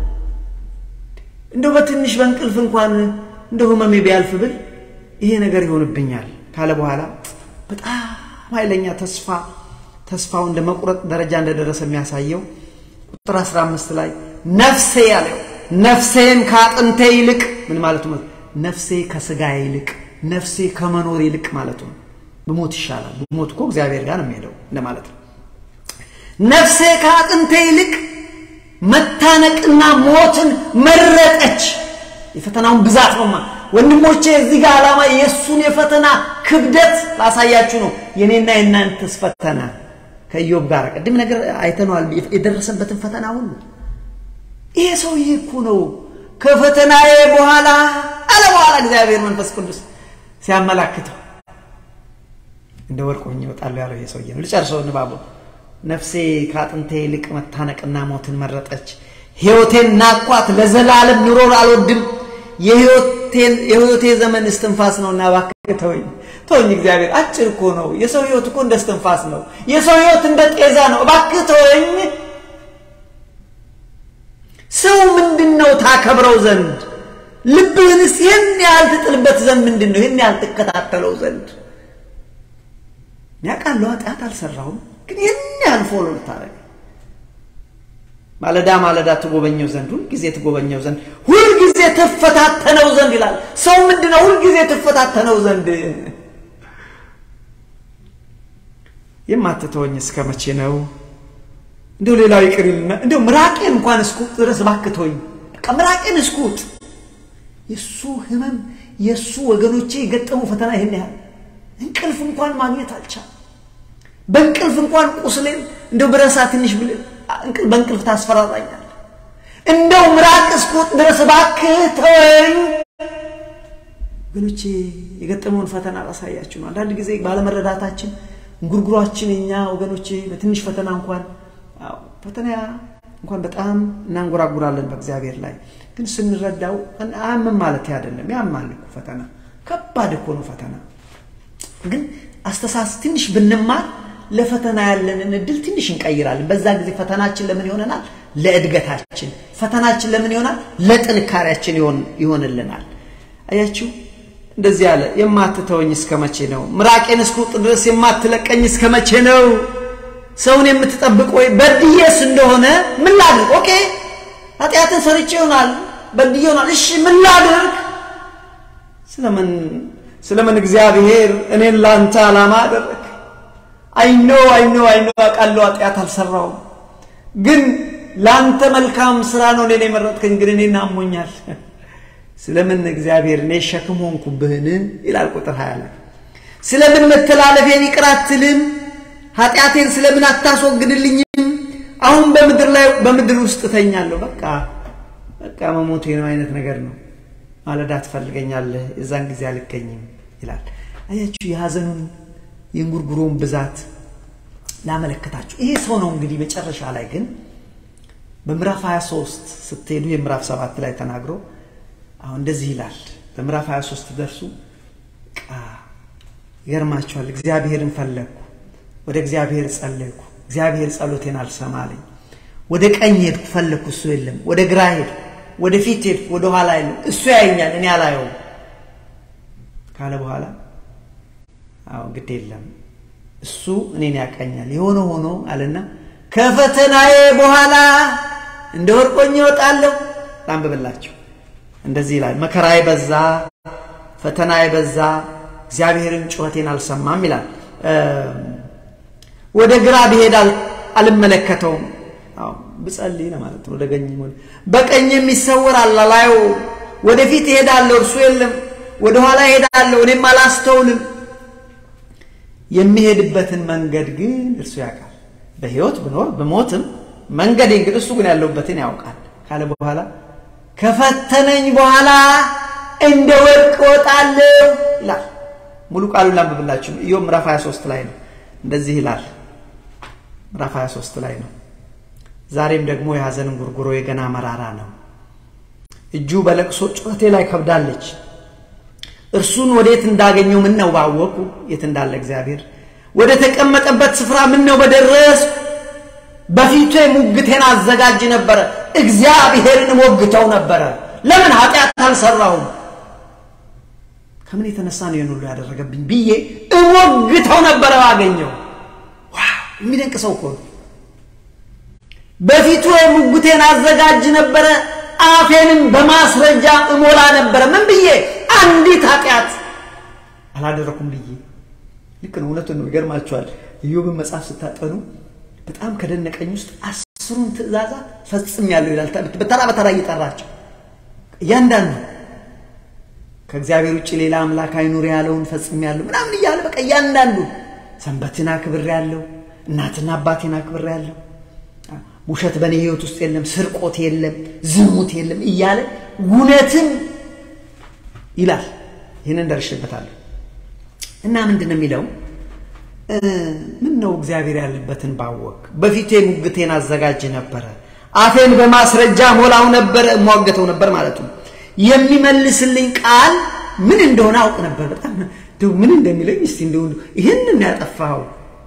Speaker 1: እንደው በትንሽ በእንቅልፍ እንኳን እንደው ህመሜ ቢያልፍ ብል ይሄ ነገር ይሆንብኛል ካለ በኋላ በጣም ኃይለኛ ተስፋ ተስፋው እንደ መቁረጥ ደረጃ እንደደረሰ የሚያሳየው ቁጥር 15 ላይ ነፍሴ ያለው ነፍሴን ከአጥንቴ ይልቅ ምን ማለቱ ነው? ነፍሴ ከስጋ ይልቅ ነፍሴ ከመኖር ይልቅ ማለቱ ነው። ብሞት ይሻላል። ብሞት እኮ እግዚአብሔር ጋር ነው የሚሄደው እንደማለት ነው። ነፍሴ ከአጥንቴ ይልቅ መታነቅና ሞትን መረጠች። የፈተናውን ብዛት ነውማ ወንድሞቼ፣ እዚህ ጋር ዓላማ የእሱን የፈተና ክብደት ላሳያችሁ ነው። የኔና የእናንተስ ፈተና ከኢዮብ ጋር ቅድም ነገር አይተነዋል። የደረሰበትን ፈተና ሁሉ ይሄ ሰውዬ እኮ ነው ከፈተናዬ በኋላ አለ በኋላ እግዚአብሔር መንፈስ ቅዱስ ሲያመላክተው እንደ ወርቅ ሆኜ እወጣለሁ ያለው ይሄ ሰውዬ ነው። ልጨርሰው ንባቡ። ነፍሴ ከአጥንቴ ይልቅ መታነቅና ሞትን መረጠች። ሕይወቴን ናኳት፣ ለዘላለም ኑሮን አልወድም። የሕይወቴ ዘመን እስትንፋስ ነውና እባክህ ተወኝ ተወኝ። እግዚአብሔር አጭር እኮ ነው። የሰው ሕይወት እኮ እንደ እስትንፋስ ነው። የሰው ሕይወት እንደ ጤዛ ነው። እባክህ ተወኝ። ሰው ምንድን ነው ታከብረው ዘንድ ልብህንስ ይህን ያህል ትጥልበት ዘንድ ምንድን ነው ይህን ያህል ትከታተለው ዘንድ ያውቃለሁ ኃጢአት አልሰራሁም፣ ግን ይህን ያህል ፎሎ ልታደርግ ማለዳ ማለዳ ትጎበኘው ዘንድ ሁልጊዜ ትጎበኘው ዘንድ ሁልጊዜ ትፈታተነው ዘንድ ይላል። ሰው ምንድን ነው ሁልጊዜ ትፈታተነው ዘንድ የማትተወኝ እስከ መቼ ነው? እንደው ሌላው ይቅር ይልና እንደው ምራቄን እንኳን እስኩጥ ድረስ እባክህ ተወኝ። በቃ ምራቄን እስኩጥ። የእሱ ህመም የእሱ ወገኖቼ የገጠሙ ፈተና ይህን ያህል እንቅልፍ እንኳን ማግኘት አልቻል። በእንቅልፍ እንኳን ቁስሌን እንደው ብረሳ ትንሽ በእንቅልፍ ታስፈራራኛል። እንደው ምራቅ እስኩጥ ድረስ እባክህ ተወኝ። ወገኖቼ የገጠመውን ፈተና ላሳያችሁ ነው። አንዳንድ ጊዜ ባለመረዳታችን እንጉርጉሯችን እኛ ወገኖቼ በትንሽ ፈተና እንኳን ፈተና እንኳን በጣም እናንጎራጉራለን በእግዚአብሔር ላይ ግን ስንረዳው አያምም ማለት አይደለም። ያማል እኮ ፈተና ከባድ እኮ ነው ፈተና። ግን አስተሳስ ትንሽ ብንማር ለፈተና ያለንን እድል ትንሽ እንቀይራለን። በዛ ጊዜ ፈተናችን ለምን ይሆነናል? ለእድገታችን። ፈተናችን ለምን ይሆናል? ለጥንካሬያችን ይሆንልናል። አያችሁ እንደዚህ አለ። የማትተወኝ እስከ መቼ ነው? ምራቄን እስክውጥ ድረስ የማትለቀኝ እስከ መቼ ነው? ሰውን የምትጠብቅ ወይ በድዬስ እንደሆነ ምን ላድርግ? ኦኬ ኃጢአትን ሰርቼ ይሆናል በድዬ ይሆናል። እሺ ምን ላድርግ? ስለምን ስለምን እግዚአብሔር እኔን ላንተ ዓላማ አደረግ? አይኖ አይኖ አይኖ አውቃለሁ ኃጢአት አልሰራውም፣ ግን ላንተ መልካም ስራ ነው እኔን የመረጥከኝ፣ ግን እኔን አሞኛል። ስለምን እግዚአብሔር እኔ ሸክም ሆንኩብህን? ይላል ቁጥር ሀያ ላይ ስለምን መተላለፌን ይቅር አትልም? ኃጢአቴን ስለምን አታስወግድልኝም? አሁን በምድር ላይ በምድር ውስጥ እተኛለሁ። በቃ በቃ መሞቴ ነው አይነት ነገር ነው። ማለዳ ትፈልገኛለህ፣ የዛን ጊዜ አልገኝም ይላል። አያችሁ የሐዘኑን የእንጉርጉሮውን ብዛት ላመለከታችሁ። ይሄ ሰው ነው እንግዲህ መጨረሻ ላይ ግን በምዕራፍ 23 ስትሄዱ የምዕራፍ ሰባት ላይ ተናግሮ አሁን እንደዚህ ይላል። በምዕራፍ 23 ደርሱ ይገርማችኋል። እግዚአብሔርን ፈለግኩ፣ ወደ እግዚአብሔር ጸለይኩ፣ እግዚአብሔር ጸሎቴን አልሰማለኝ። ወደ ቀኝ ሄድኩ፣ ፈለግኩ፣ እሱ የለም። ወደ ግራ ሄድኩ፣ ወደ ፊት ሄድኩ፣ ወደ ኋላ የለም። እሱ ያየኛል፣ እኔ አላየውም ካለ በኋላ አዎ ግድ የለም እሱ እኔን ያቀኛል። የሆነ ሆኖ አለና ከፈተናዬ በኋላ እንደ ወርቆኝ እወጣለሁ። ላንብብላችሁ እንደዚህ ይላል፣ መከራ የበዛ ፈተና የበዛ እግዚአብሔርን ጩኸቴን አልሰማም ይላል። ወደ ግራ ብሄድ አልመለከተውም። ብጸልይ ነው ማለት ነው። ወደ ቀኝ በቀኝ የሚሰወር አላላዩ ወደፊት እሄዳለሁ፣ እርሱ የለም። ወደኋላ እሄዳለሁ፣ እኔም አላስተውልም። የሚሄድበትን መንገድ ግን እርሱ ያውቃል። በሕይወት ብኖር ብሞትም መንገዴ እንግዲህ እሱ ግን ያለሁበትን ያውቃል ካለ በኋላ ከፈተነኝ በኋላ እንደ ወርቅ እወጣለሁ ይላል። ሙሉ ቃሉን ላንብብላችሁ። ኢዮብ ምዕራፍ 23 ላይ ነው። እንደዚህ ይላል። ምዕራፍ 23 ላይ ነው። ዛሬም ደግሞ የሐዘን ጉርጉሮ የገና መራራ ነው። እጁ በለቅሶ ጩኸቴ ላይ ከብዳለች። እርሱን ወዴት እንዳገኘው ምን ነው ባወቁ፣ የት እንዳለ እግዚአብሔር ወደ ተቀመጠበት ስፍራ ምን ነው በደረስ በፊቱ ሙግቴን አዘጋጅ ነበረ። እግዚአብሔርን ሞግተው ነበረ። ለምን ኃጢአት አልሰራሁም? ከምን የተነሳ ነው ይህን ሁሉ ያደረገብኝ ብዬ እሞግተው ነበረ ባገኘው። የሚደንቅ ሰው እኮ በፊቱ ሙግቴን አዘጋጅ ነበረ፣ አፌንም በማስረጃ እሞላ ነበረ። ምን ብዬ? አንዲት ኃጢአት አላደረኩም ብዬ። ልክ ነው፣ እውነቱን ነው። ይገርማችኋል። ኢዮብን መጽሐፍ ስታጠኑ በጣም ከደነቀኝ ውስጥ አስሩን ትእዛዛት ፈጽሜያለሁ ይላል። በተራ በተራ እየጠራቸው እያንዳንዱ ከእግዚአብሔር ውጭ ሌላ አምላክ አይኑር ያለውን ፈጽሜያለሁ ምናምን እያለ በቃ እያንዳንዱ ሰንበትን አክብሬያለሁ፣ እናትና አባቴን አክብሬያለሁ፣ ውሸት በእኔ ሕይወት ውስጥ የለም፣ ስርቆት የለም፣ ዝሙት የለም እያለ እውነትን ይላል። ይህንን ደርሼበታለሁ እና ምንድን ነው የሚለው ምን ነው እግዚአብሔር ያለበትን ባወቅ በፊቴ ሙግቴን አዘጋጅ ነበረ፣ አፌን በማስረጃ ሞላው ነበረ፣ እሟገተው ነበር ማለት ነው። የሚመልስልኝ ቃል ምን እንደሆነ አውቅ ነበር። በጣም ምን እንደሚለኝ እስቲ እንደው ይህንን ያጠፋው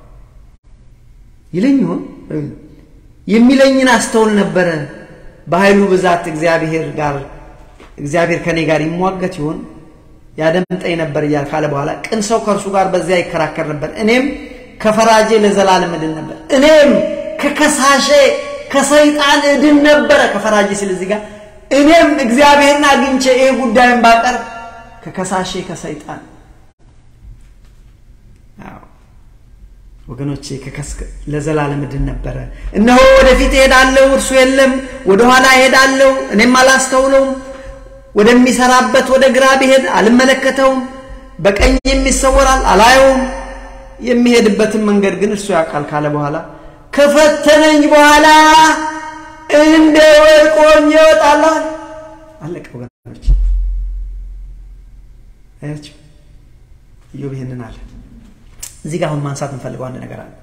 Speaker 1: ይለኝ ይሆን የሚለኝን አስተውል ነበረ። በኃይሉ ብዛት እግዚአብሔር ጋር እግዚአብሔር ከኔ ጋር ይሟገት ይሆን ያደምጠኝ ነበር እያል ካለ በኋላ ቅን ሰው ከእርሱ ጋር በዚያ ይከራከር ነበር። እኔም ከፈራጄ ለዘላለም እድን ነበር። እኔም ከከሳሼ ከሰይጣን እድን ነበረ። ከፈራጄ ሲል እዚህ ጋር እኔም እግዚአብሔርን አግኝቼ ይሄ ጉዳይን ባቀርብ ከከሳሼ ከሰይጣን ወገኖቼ ለዘላለም እድን ነበረ። እነሆ ወደፊት እሄዳለሁ፣ እርሱ የለም። ወደኋላ እሄዳለሁ፣ እኔም አላስተውለውም። ወደሚሰራበት ወደ ግራ ብሄድ አልመለከተውም። በቀኝ የሚሰወራል አላየውም። የሚሄድበትን መንገድ ግን እርሱ ያውቃል ካለ በኋላ ከፈተነኝ በኋላ እንደ ወርቅ ሆኜ እወጣለሁ። አለቀ ወገኖች፣ አያችሁ ኢዮብ ይህንን አለ። እዚህ ጋር አሁን ማንሳት እንፈልገው አንድ ነገር አለ።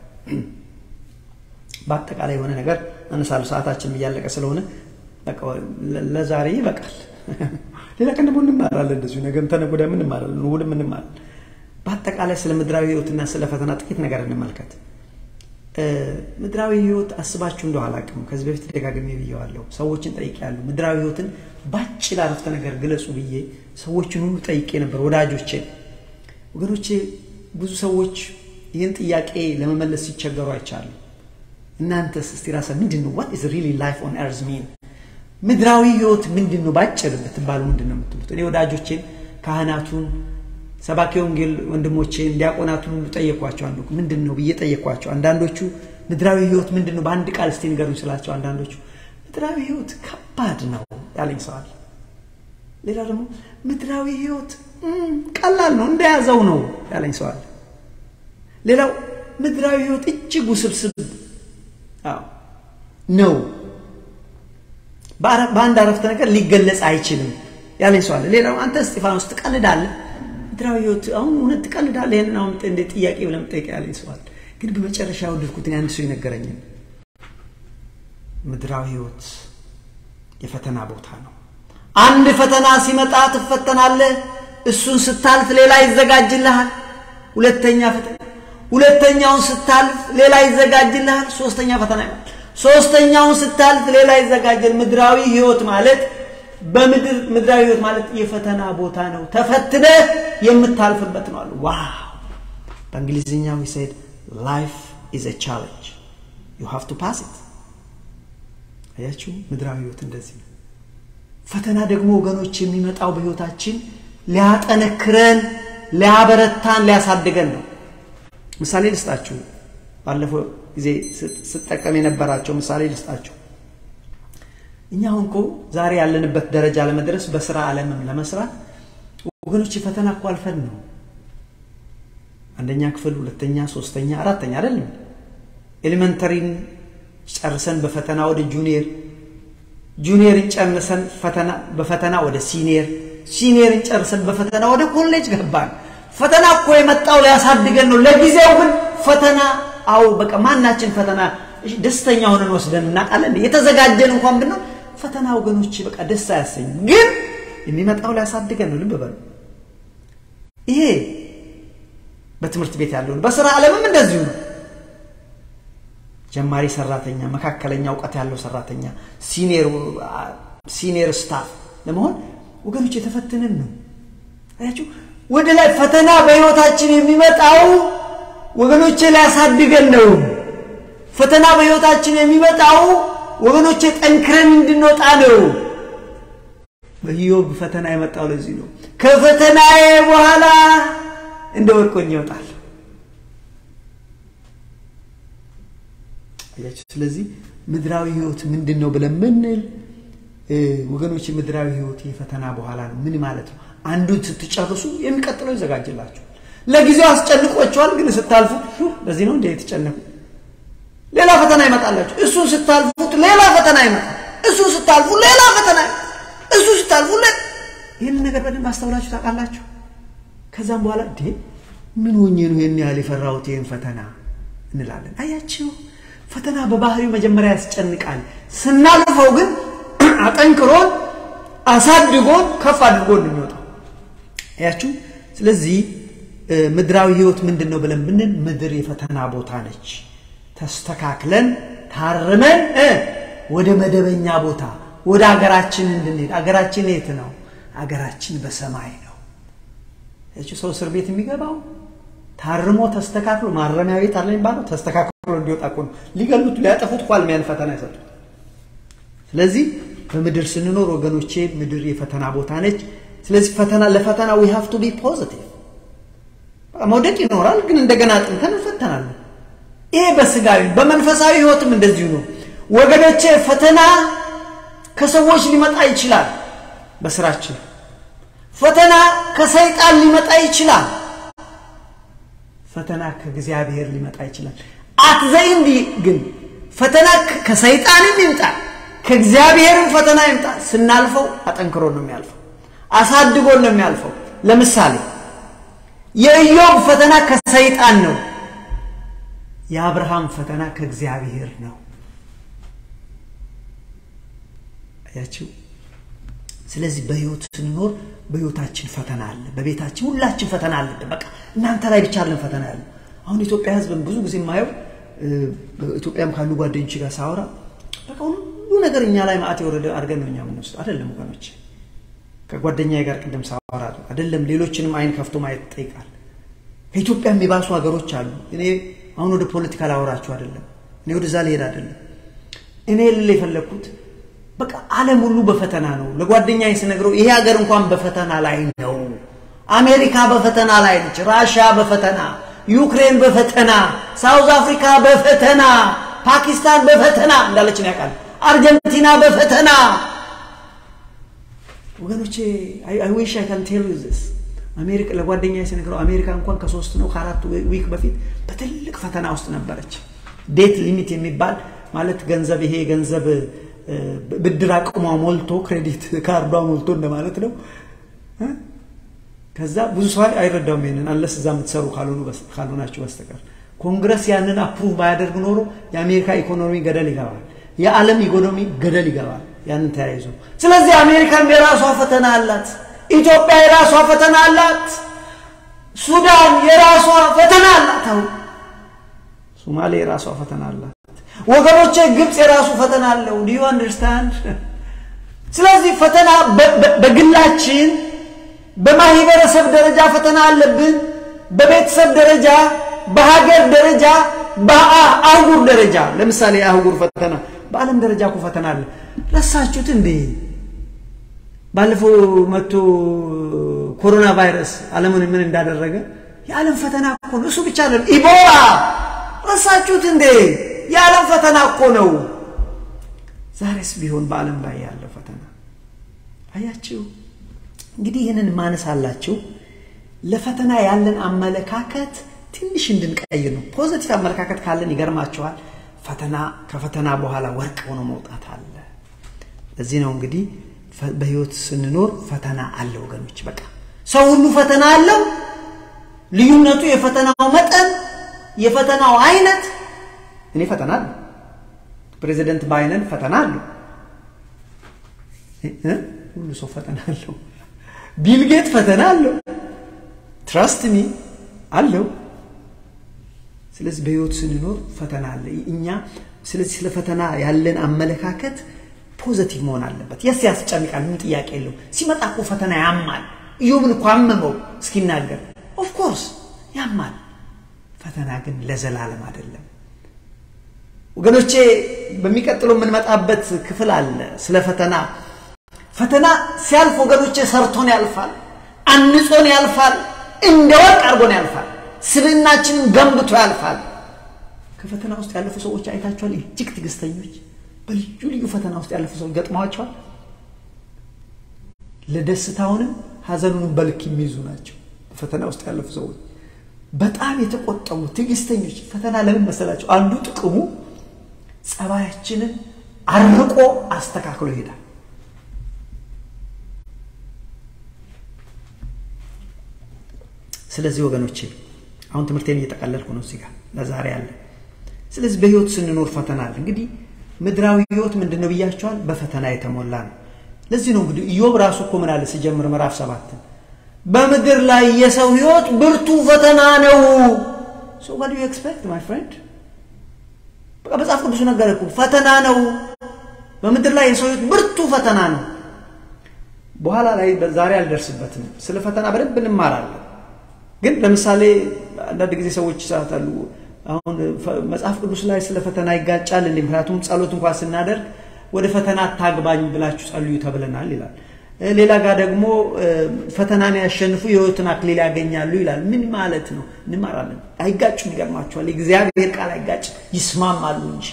Speaker 1: በአጠቃላይ የሆነ ነገር አነሳለሁ። ሰዓታችን እያለቀ ስለሆነ ለዛሬ ይበቃል። ሌላ ቀን ደግሞ እንማራለን። እንደዚሁ ነገም ተነገ ወዲያም እንማራለን፣ እሑድም እንማራለን። በአጠቃላይ ስለ ምድራዊ ሕይወትና ስለ ፈተና ጥቂት ነገር እንመልከት። ምድራዊ ሕይወት አስባችሁ እንደው አላውቅም። ከዚህ በፊት ደጋግሜ ብዬዋለሁ። ሰዎችን ጠይቄያለሁ። ምድራዊ ሕይወትን ባጭር አረፍተ ነገር ግለጹ ብዬ ሰዎችን ሁሉ ጠይቄ ነበር፣ ወዳጆቼ፣ ወገኖቼ። ብዙ ሰዎች ይህን ጥያቄ ለመመለስ ሲቸገሩ አይቻሉ። እናንተስ እስቲ ራሳ ምንድን ነው ዋት ኢዝ ሪሊ ላይፍ ኦን ኤርዝ ሚን ምድራዊ ህይወት ምንድን ነው? ባጭር ብትባሉ ምንድን ነው የምትሉት? እኔ ወዳጆቼን፣ ካህናቱን፣ ሰባኪ ወንጌል ወንድሞቼን፣ ዲያቆናቱን ሁሉ ጠየኳቸው። አንዱ ምንድን ነው ብዬ ጠየኳቸው። አንዳንዶቹ ምድራዊ ህይወት ምንድን ነው በአንድ ቃል እስቲ ንገሩኝ ስላቸው፣ አንዳንዶቹ ምድራዊ ህይወት ከባድ ነው ያለኝ ሰዋል። ሌላ ደግሞ ምድራዊ ህይወት ቀላል ነው እንደያዘው ነው ያለኝ ሰዋል። ሌላው ምድራዊ ህይወት እጅግ ውስብስብ ነው በአንድ አረፍተ ነገር ሊገለጽ አይችልም ያለኝ ሰው አለ። ሌላው አንተ እስጢፋኖስ ትቀልዳለህ፣ ምድራዊ ህይወት አሁን እውነት ትቀልዳለህ? ይህንን አሁን እንደ ጥያቄ ብለህ የምጠይቀህ ያለኝ ሰው አለ። ግን በመጨረሻ ወደድኩትን አንድ ሰው ይነገረኝን ምድራዊ ህይወት የፈተና ቦታ ነው። አንድ ፈተና ሲመጣ ትፈተናለህ። እሱን ስታልፍ ሌላ ይዘጋጅልሃል። ሁለተኛ ፈተና ሁለተኛውን ስታልፍ ሌላ ይዘጋጅልሃል። ሶስተኛ ፈተና ይመጣል። ሶስተኛውን ስታልፍ ሌላ ይዘጋጀል። ምድራዊ ህይወት ማለት በምድር ምድራዊ ህይወት ማለት የፈተና ቦታ ነው። ተፈትነህ የምታልፍበት ነው አሉ። ዋው! በእንግሊዝኛው ሴድ ላይፍ ኢዝ አ ቻሌንጅ ዩ ሃቭ ቱ ፓስ ኢት። አያችሁ፣ ምድራዊ ህይወት እንደዚህ ነው። ፈተና ደግሞ ወገኖች የሚመጣው በህይወታችን ሊያጠነክረን፣ ሊያበረታን፣ ሊያሳድገን ነው። ምሳሌ ልስጣችሁ። ባለፈው ጊዜ ስጠቀም የነበራቸው ምሳሌ ልስጣችሁ። እኛ አሁን እኮ ዛሬ ያለንበት ደረጃ ለመድረስ በስራ ዓለምም ለመስራት ወገኖች ፈተና እኮ አልፈን ነው። አንደኛ ክፍል፣ ሁለተኛ፣ ሶስተኛ፣ አራተኛ አይደለም ኤሌመንተሪን ጨርሰን በፈተና ወደ ጁኒየር ጁኒየርን ጨርሰን ፈተና በፈተና ወደ ሲኒየር ሲኒየርን ጨርሰን በፈተና ወደ ኮሌጅ ገባን። ፈተና እኮ የመጣው ሊያሳድገን ነው። ለጊዜው ግን ፈተና አው በቃ ማናችን ፈተና ደስተኛ ሆነን ወስደን እናውቃለን። የተዘጋጀን እንኳን ብነው ፈተና ወገኖች በቃ ደስ አያሰኝ፣ ግን የሚመጣው ሊያሳድገን ነው። ልብ በሉ። ይሄ በትምህርት ቤት ያለውን በስራ ዓለምም እንደዚሁ ነው። ጀማሪ ሰራተኛ፣ መካከለኛ እውቀት ያለው ሰራተኛ፣ ሲኒየር ስታፍ ለመሆን ወገኖች የተፈተንን ነው። አያችሁ፣ ወደ ላይ ፈተና በህይወታችን የሚመጣው ወገኖቼ ሊያሳድገን ነው። ፈተና በህይወታችን የሚመጣው ወገኖቼ ጠንክረን እንድንወጣ ነው። በኢዮብ ፈተና የመጣው ለዚህ ነው። ከፈተናዬ በኋላ እንደ ወርቆኝ ይወጣል። አያችሁ። ስለዚህ ምድራዊ ህይወት ምንድን ነው ብለን ምንል ወገኖች፣ ምድራዊ ህይወት የፈተና በኋላ ነው። ምን ማለት ነው? አንዱን ስትጨርሱ የሚቀጥለው ይዘጋጅላችሁ። ለጊዜው አስጨንቆቸዋል፣ ግን ስታልፉ በዚህ ነው እንደ የተጨነቁ ሌላ ፈተና ይመጣላችሁ። እሱን ስታልፉት ሌላ ፈተና ይመጣል። እሱን ስታልፉ ሌላ ፈተና ይመጣል። እሱ ስታልፉ ይህን ነገር በደንብ አስተውላችሁ ታውቃላችሁ። ከዛም በኋላ እንዴ ምን ሆኜ ነው ይህን ያህል የፈራሁት ይህን ፈተና እንላለን። አያችሁ ፈተና በባህሪው መጀመሪያ ያስጨንቃል። ስናልፈው ግን አጠንክሮን አሳድጎን ከፍ አድርጎን ነው የሚወጣው። አያችሁ። ስለዚህ ምድራዊ ህይወት ምንድን ነው ብለን ብንል ምድር የፈተና ቦታ ነች። ተስተካክለን ታርመን ወደ መደበኛ ቦታ ወደ አገራችን እንድንሄድ። አገራችን የት ነው? አገራችን በሰማይ ነው። ሰው እስር ቤት የሚገባው ታርሞ ተስተካክሎ ማረሚያ ቤት አለ የሚባለው ተስተካክሎ እንዲወጣ እኮ ነው። ሊገሉት ሊያጠፉት እኮ አልሚያን ፈተና ይሰጡት። ስለዚህ በምድር ስንኖር ወገኖቼ ምድር የፈተና ቦታ ነች። ስለዚህ ፈተና ለፈተና ዊ ሃቭ ቱ ቢ ፖዚቲቭ። መውደቅ ይኖራል፣ ግን እንደገና አጥንተን እንፈተናለን። ይሄ በስጋዊ በመንፈሳዊ ህይወትም እንደዚሁ ነው ወገኖቼ። ፈተና ከሰዎች ሊመጣ ይችላል። በስራችን ፈተና ከሰይጣን ሊመጣ ይችላል። ፈተና ከእግዚአብሔር ሊመጣ ይችላል። አትዘይንዲ ግን ፈተና ከሰይጣንም ይምጣ ከእግዚአብሔርም ፈተና ይምጣ፣ ስናልፈው አጠንክሮ ነው የሚያልፈው፣ አሳድጎን ነው የሚያልፈው። ለምሳሌ የኢዮብ ፈተና ከሰይጣን ነው። የአብርሃም ፈተና ከእግዚአብሔር ነው። አያችሁ። ስለዚህ በህይወት ስንኖር በህይወታችን ፈተና አለ፣ በቤታችን ሁላችን ፈተና አለብን። በቃ እናንተ ላይ ብቻ አለን ፈተና ያለ። አሁን ኢትዮጵያ ህዝብን ብዙ ጊዜ የማየው ኢትዮጵያም ካሉ ጓደኞች ጋር ሳወራ በቃ ሁሉ ነገር እኛ ላይ ማዕት የወረደ አድርገን ነው እኛ የምንወስደው። አይደለም ወገኖች፣ ከጓደኛ ጋር ቅድም ሳወራ አይደለም ሌሎችንም አይን ከፍቶ ማየት ይጠይቃል። ከኢትዮጵያ የሚባሱ ሀገሮች አሉ። እኔ አሁን ወደ ፖለቲካ ላወራችሁ አይደለም፣ እኔ ወደዛ ልሄድ አይደለም። እኔ ልል የፈለግኩት በቃ ዓለም ሁሉ በፈተና ነው። ለጓደኛ ስነግረው ይሄ ሀገር እንኳን በፈተና ላይ ነው። አሜሪካ በፈተና ላይ ነች። ራሽያ በፈተና ዩክሬን በፈተና ሳውዝ አፍሪካ በፈተና ፓኪስታን በፈተና እንዳለች ነው ያውቃል። አርጀንቲና በፈተና ወገኖቼ አይ ዊሽ አይ ካን ቴል ዩ ዚስ አሜሪካ ለጓደኛ ስነግረው አሜሪካ እንኳን ከሶስት ነው ከአራት ዊክ በፊት በትልቅ ፈተና ውስጥ ነበረች። ዴት ሊሚት የሚባል ማለት ገንዘብ ይሄ ገንዘብ ብድር አቅሟ ሞልቶ ክሬዲት ካርዷ ሞልቶ እንደማለት ነው። ከዛ ብዙ ሰው አይረዳውም ይሄንን አለስ እዛ የምትሰሩ ካልሆናችሁ በስተቀር ኮንግረስ ያንን አፕሩቭ ባያደርግ ኖሮ የአሜሪካ ኢኮኖሚ ገደል ይገባል፣ የዓለም ኢኮኖሚ ገደል ይገባል። ያንን ተያይዞ ስለዚህ አሜሪካም የራሷ ፈተና አላት፣ ኢትዮጵያ የራሷ ፈተና አላት፣ ሱዳን የራሷ ፈተና አላት፣ አሁን ሶማሌ የራሷ ፈተና አላት። ወገኖቼ ግብፅ የራሱ ፈተና አለው። ዲዩ አንደርስታንድ። ስለዚህ ፈተና በግላችን በማህበረሰብ ደረጃ ፈተና አለብን። በቤተሰብ ደረጃ፣ በሀገር ደረጃ፣ በአህጉር ደረጃ። ለምሳሌ የአህጉር ፈተና፣ በዓለም ደረጃ እኮ ፈተና አለ። ረሳችሁት እንዴ? ባለፈው መጥቶ ኮሮና ቫይረስ ዓለምን ምን እንዳደረገ የዓለም ፈተና እኮ ነው። እሱ ብቻ አይደለም። ኢቦላ ረሳችሁት እንዴ? የዓለም ፈተና እኮ ነው። ዛሬስ ቢሆን በዓለም ላይ ያለው ፈተና አያችሁ። እንግዲህ ይህንን ማነሳላችሁ ለፈተና ያለን አመለካከት ትንሽ እንድንቀይር ነው። ፖዘቲቭ አመለካከት ካለን ይገርማችኋል፣ ፈተና ከፈተና በኋላ ወርቅ ሆኖ መውጣት አለ። ለዚህ ነው እንግዲህ በህይወት ስንኖር ፈተና አለ ወገኖች። በቃ ሰው ሁሉ ፈተና አለው። ልዩነቱ የፈተናው መጠን፣ የፈተናው አይነት። እኔ ፈተና አለ ፕሬዚደንት ባይነን ፈተና አለው። ሁሉ ሰው ፈተና አለው። ቢልጌት ፈተና አለው። ትራስት ሚ አለው። ስለዚህ በህይወት ስንኖር ፈተና አለ። እኛ ስለዚህ ስለ ፈተና ያለን አመለካከት ፖዘቲቭ መሆን አለበት። የስ ያስጨንቃል፣ ምን ጥያቄ የለው። ሲመጣ እኮ ፈተና ያማል። ኢዮብን እኮ አመመው እስኪናገር፣ ኦፍኮርስ ያማል። ፈተና ግን ለዘላለም አይደለም ወገኖቼ። በሚቀጥለው የምንመጣበት ክፍል አለ ስለ ፈተና። ፈተና ሲያልፍ ወገኖቼ ሰርቶን ያልፋል፣ አንጾን ያልፋል፣ እንደ ወርቅ አድርጎን ያልፋል፣ ስብዕናችንን ገንብቶ ያልፋል። ከፈተና ውስጥ ያለፉ ሰዎች አይታችኋል። እጅግ ትዕግስተኞች በልዩ ልዩ ፈተና ውስጥ ያለፉ ሰዎች ገጥመዋቸዋል። ለደስታውንም ሀዘኑንም በልክ የሚይዙ ናቸው። በፈተና ውስጥ ያለፉ ሰዎች በጣም የተቆጠቡ ትዕግስተኞች። ፈተና ለምን መሰላቸው? አንዱ ጥቅሙ ጸባያችንን አርቆ አስተካክሎ ይሄዳል። ስለዚህ ወገኖቼ አሁን ትምህርቴን እየጠቀለልኩ ነው እዚህ ጋር ለዛሬ አለ። ስለዚህ በህይወት ስንኖር ፈተና አለ። እንግዲህ ምድራዊ ህይወት ምንድን ነው ብያቸዋል? በፈተና የተሞላ ነው። ለዚህ ነው እንግዲህ ኢዮብ ራሱ እኮ ምን አለ ሲጀምር ምዕራፍ ሰባትን በምድር ላይ የሰው ህይወት ብርቱ ፈተና ነው። ሶ ዋት ዱ ዩ ኤክስፔክት ማይ ፍሬንድ? በቃ መጽሐፍ ቅዱስ ነገር እኮ ፈተና ነው። በምድር ላይ የሰው ህይወት ብርቱ ፈተና ነው። በኋላ ላይ ዛሬ አልደርስበትም። ስለ ፈተና በደንብ እንማራለን። ግን ለምሳሌ አንዳንድ ጊዜ ሰዎች ይሳታሉ። አሁን መጽሐፍ ቅዱስ ላይ ስለ ፈተና ይጋጫል እንዴ? ምክንያቱም ጸሎት እንኳን ስናደርግ ወደ ፈተና አታግባኝ ብላችሁ ጸልዩ ተብለናል ይላል። ሌላ ጋር ደግሞ ፈተናን ያሸንፉ የህይወትን አክሊል ያገኛሉ ይላል። ምን ማለት ነው? እንማራለን። አይጋጩም። ይገርማቸዋል። የእግዚአብሔር ቃል አይጋጭም፣ ይስማማሉ እንጂ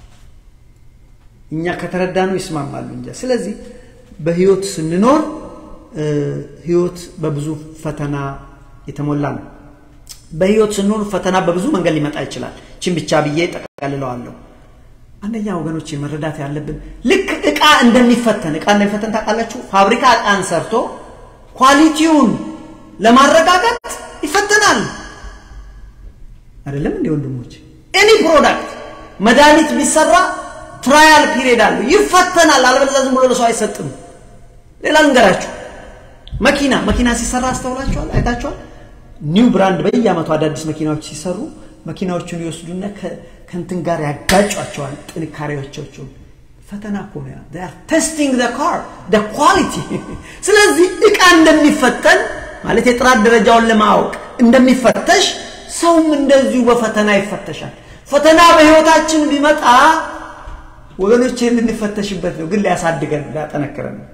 Speaker 1: እኛ ከተረዳ ነው ይስማማሉ እንጂ። ስለዚህ በህይወት ስንኖር ህይወት በብዙ ፈተና የተሞላ ነው። በህይወት ስንኖር ፈተና በብዙ መንገድ ሊመጣ ይችላል። ችን ብቻ ብዬ ጠቀልለዋለሁ። አንደኛ ወገኖች መረዳት ያለብን ልክ እቃ እንደሚፈተን እቃ እንደሚፈተን ታውቃላችሁ። ፋብሪካ እቃን ሰርቶ ኳሊቲውን ለማረጋገጥ ይፈተናል። አይደለም እንዴ ወንድሞች? ኤኒ ፕሮዳክት መድኃኒት ቢሰራ ትራያል ፒሪየድ አለው፣ ይፈተናል። አለበለዚያ ዝም ብሎ ለሰው አይሰጥም። ሌላ ልንገራችሁ፣ መኪና መኪና ሲሰራ አስተውላችኋል? አይታችኋል? ኒው ብራንድ በየአመቱ አዳዲስ መኪናዎች ሲሰሩ መኪናዎቹን ይወስዱና ከእንትን ጋር ያጋጯቸዋል ጥንካሬዎቻቸውን። ፈተና እኮ ነው። ቴስቲንግ ካር ኳሊቲ። ስለዚህ እቃ እንደሚፈተን ማለት የጥራት ደረጃውን ለማወቅ እንደሚፈተሽ ሰውም እንደዚሁ በፈተና ይፈተሻል። ፈተና በህይወታችን ቢመጣ ወገኖች ልንፈተሽበት ነው፣ ግን ሊያሳድገን ሊያጠነክረን ነው።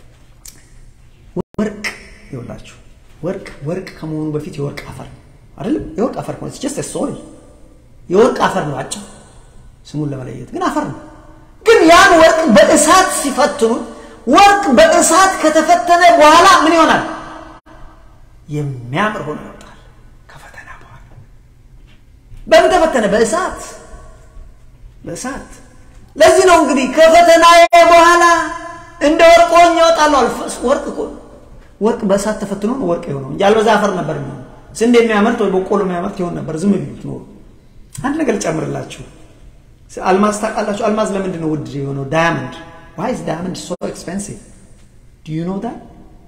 Speaker 1: ወርቅ ይውላችሁ ወርቅ ወርቅ ከመሆኑ በፊት የወርቅ አፈር ነው አይደለም? የወርቅ አፈር ነው። ጀስት ሶሪ የወርቅ አፈር ነው። አጭር ስሙን ለመለየት ግን አፈር ነው። ግን ያን ወርቅ በእሳት ሲፈትኑት ወርቅ በእሳት ከተፈተነ በኋላ ምን ይሆናል? የሚያምር ሆኖ ይወጣል። ከፈተና በኋላ በምን ተፈተነ? በእሳት በእሳት። ለዚህ ነው እንግዲህ ከፈተና በኋላ እንደ ወርቅ ሆኜ እወጣለሁ። ወርቅ እኮ ወርቅ በእሳት ተፈትኖ ነው ወርቅ የሆነው እንጂ አልበዛ አፈር ነበር የሚሆነው። ስንዴ የሚያመርት ወይ በቆሎ የሚያመርት ይሆን ነበር ዝም ቢሉት ኖሩ። አንድ ነገር ልጨምርላችሁ። አልማዝ ታውቃላችሁ? አልማዝ ለምንድን ነው ውድ የሆነው? ዳያመንድ ዋይ ኢዝ ዳያመንድ ሶ ኤክስፔንሲቭ ዱ ዩ ኖ ዳት?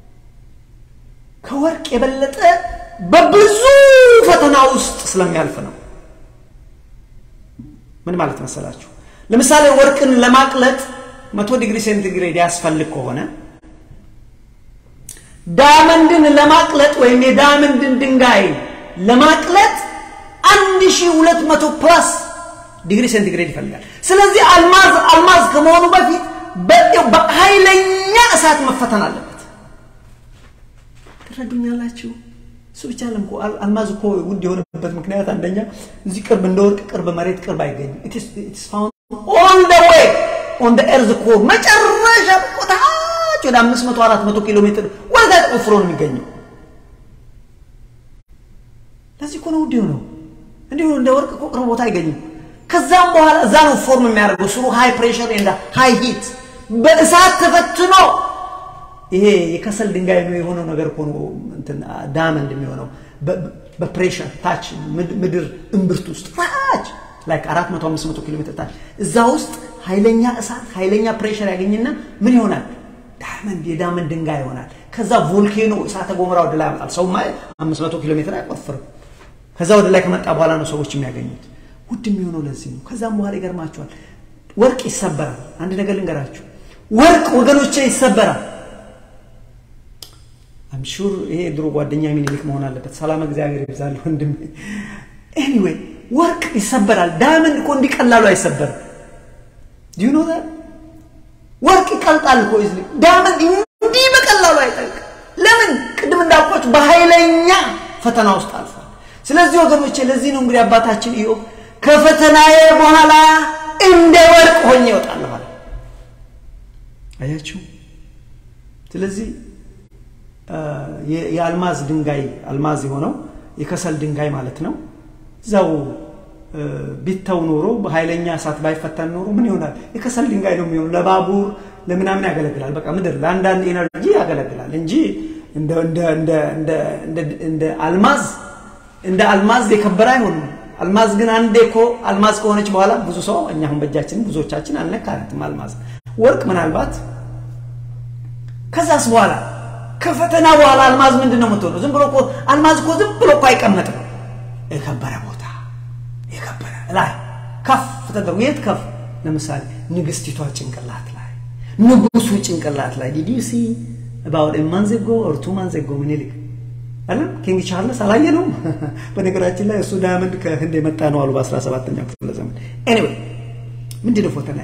Speaker 1: ከወርቅ የበለጠ በብዙ ፈተና ውስጥ ስለሚያልፍ ነው። ምን ማለት መሰላችሁ? ለምሳሌ ወርቅን ለማቅለጥ መቶ ዲግሪ ሴንቲግሬድ ያስፈልግ ከሆነ ዳያመንድን ለማቅለጥ ወይም የዳያመንድን ድንጋይ ለማቅለጥ አንድ ሺህ ሁለት መቶ ፕላስ ዲግሪ ሴንቲግሬድ ይፈልጋል። ስለዚህ አልማዝ አልማዝ ከመሆኑ በፊት በኃይለኛ እሳት መፈተን አለበት። ትረዱኛላችሁ? እሱ ብቻ ለም አልማዝ እኮ ውድ የሆነበት ምክንያት አንደኛ እዚህ ቅርብ እንደ ወርቅ ቅርብ መሬት ቅርብ አይገኝም። ኢትስ ፋውንድ ኦል ደ ዌይ ኦን ደ ኤርዝ ኮር መጨረሻ ታች ወደ አምስት መቶ አራት መቶ ኪሎ ሜትር ወደ ተቆፍሮ ነው የሚገኘው። ለዚህ እኮ ነው ውድ የሆነው። እንዲሁ እንደ ወርቅ እኮ ቅርብ ቦታ አይገኝም። ከዛም በኋላ እዛ ነው ፎርም የሚያደርገው ስሩ ሃይ ፕሬሽር ኤንድ ሃይ ሂት በእሳት ተፈትኖ ይሄ የከሰል ድንጋይ ነው የሆነው ነገር እኮ ነው እንትን ዳመንድ የሚሆነው በፕሬሽር ታች ምድር እምብርት ውስጥ ታች ላይክ 400 500 ኪሎ ሜትር ታች እዛ ውስጥ ኃይለኛ እሳት ኃይለኛ ፕሬሽር ያገኝና ምን ይሆናል? ዳመንድ የዳመንድ ድንጋይ ይሆናል። ከዛ ቮልኬኖ እሳተ ገሞራ ወደ ላይ ያመጣል። ሰው ማይ 500 ኪሎ ሜትር አይቆፍርም። ከዛ ወደ ላይ ከመጣ በኋላ ነው ሰዎች የሚያገኙት። ውድ የሚሆነው ለዚህ ነው። ከዛም በኋላ ይገርማቸዋል። ወርቅ ይሰበራል። አንድ ነገር ልንገራችሁ፣ ወርቅ ወገኖቼ ይሰበራል። አምሹር ይሄ ድሮ ጓደኛ ሚኒሊክ መሆን አለበት። ሰላም እግዚአብሔር ይብዛል ወንድም። ኤኒዌይ ወርቅ ይሰበራል። ዳይመንድ እኮ እንዲቀላሉ አይሰበርም። ዲዩ ኖ ወርቅ ይቀልጣል እኮ ይዝ ዳይመንድ እንዲህ በቀላሉ አይጠልቅ። ለምን? ቅድም እንዳልኳችሁ በኃይለኛ ፈተና ውስጥ አልፏል። ስለዚህ ወገኖቼ ለዚህ ነው እንግዲህ አባታችን ኢዮብ ከፈተናዬ በኋላ እንደ ወርቅ ሆኜ እወጣለሁ አለ። አያችሁ። ስለዚህ የአልማዝ ድንጋይ አልማዝ የሆነው የከሰል ድንጋይ ማለት ነው። እዛው ቢተው ኖሮ በኃይለኛ እሳት ባይፈተን ኖሮ ምን ይሆናል? የከሰል ድንጋይ ነው የሚሆነው። ለባቡር ለምናምን ያገለግላል። በቃ ምድር ለአንዳንድ ኤነርጂ ያገለግላል እንጂ እንደ አልማዝ እንደ አልማዝ የከበረ አይሆንም። አልማዝ ግን አንዴ እኮ አልማዝ ከሆነች በኋላ ብዙ ሰው እኛ አሁን በእጃችን ብዙዎቻችን አልነካነትም አልማዝ። ወርቅ ምናልባት ከዛስ በኋላ ከፈተና በኋላ አልማዝ ምንድን ነው የምትሆነው? ዝም ብሎ እኮ አልማዝ እኮ ዝም ብሎ እኮ አይቀመጥም። የከበረ ቦታ የከበረ ላይ ከፍ ተደርጎ የት ከፍ? ለምሳሌ ንግስቲቷ ጭንቅላት ላይ፣ ንጉሱ ጭንቅላት ላይ ዲድ ዩ ሲ አባውት ኤ ማንዝ አጎ ኦር ቱ ማንዝ አጎ ምኒልክ አይደል ኪንግ ቻርልስ አላየነውም? በነገራችን ላይ እሱ ዳያመንድ ከህንድ የመጣ ነው አሉ በ17ኛው ክፍለ ዘመን። ኤኒዌይ ምንድነው ፈተና?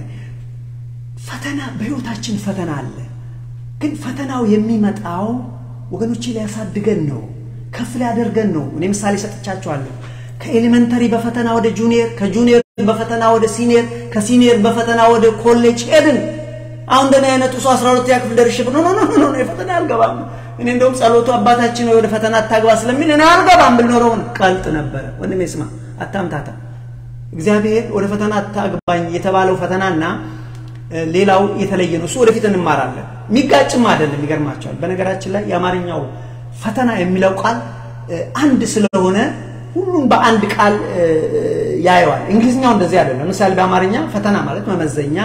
Speaker 1: ፈተና በህይወታችን ፈተና አለ። ግን ፈተናው የሚመጣው ወገኖቼ ሊያሳድገን ነው፣ ከፍ ሊያደርገን ነው። እኔ ምሳሌ ሰጥቻችኋለሁ። ከኤሌመንተሪ በፈተና ወደ ጁኒየር፣ ከጁኒየር በፈተና ወደ ሲኒየር፣ ከሲኒየር በፈተና ወደ ኮሌጅ ሄድን። አሁን እንደኔ አይነቱ ሰው 12 ያ ክፍል ደርሼ ኖ ኖ ኖ ኖ የፈተና አልገባም። እኔ እንደውም ጸሎቱ አባታችን ወደ ፈተና አታግባ ስለሚል እኔ አልገባም ብል ኖረውን ቀልጥ ነበረ። ወንድሜ ስማ፣ አታምታታ። እግዚአብሔር ወደ ፈተና አታግባኝ የተባለው ፈተናና ሌላው የተለየ ነው። እሱ ወደፊት እንማራለን። የሚጋጭም አይደለም። ይገርማቸዋል። በነገራችን ላይ የአማርኛው ፈተና የሚለው ቃል አንድ ስለሆነ ሁሉም በአንድ ቃል ያየዋል። እንግሊዝኛው እንደዚህ አይደለም። ለምሳሌ በአማርኛ ፈተና ማለት መመዘኛ፣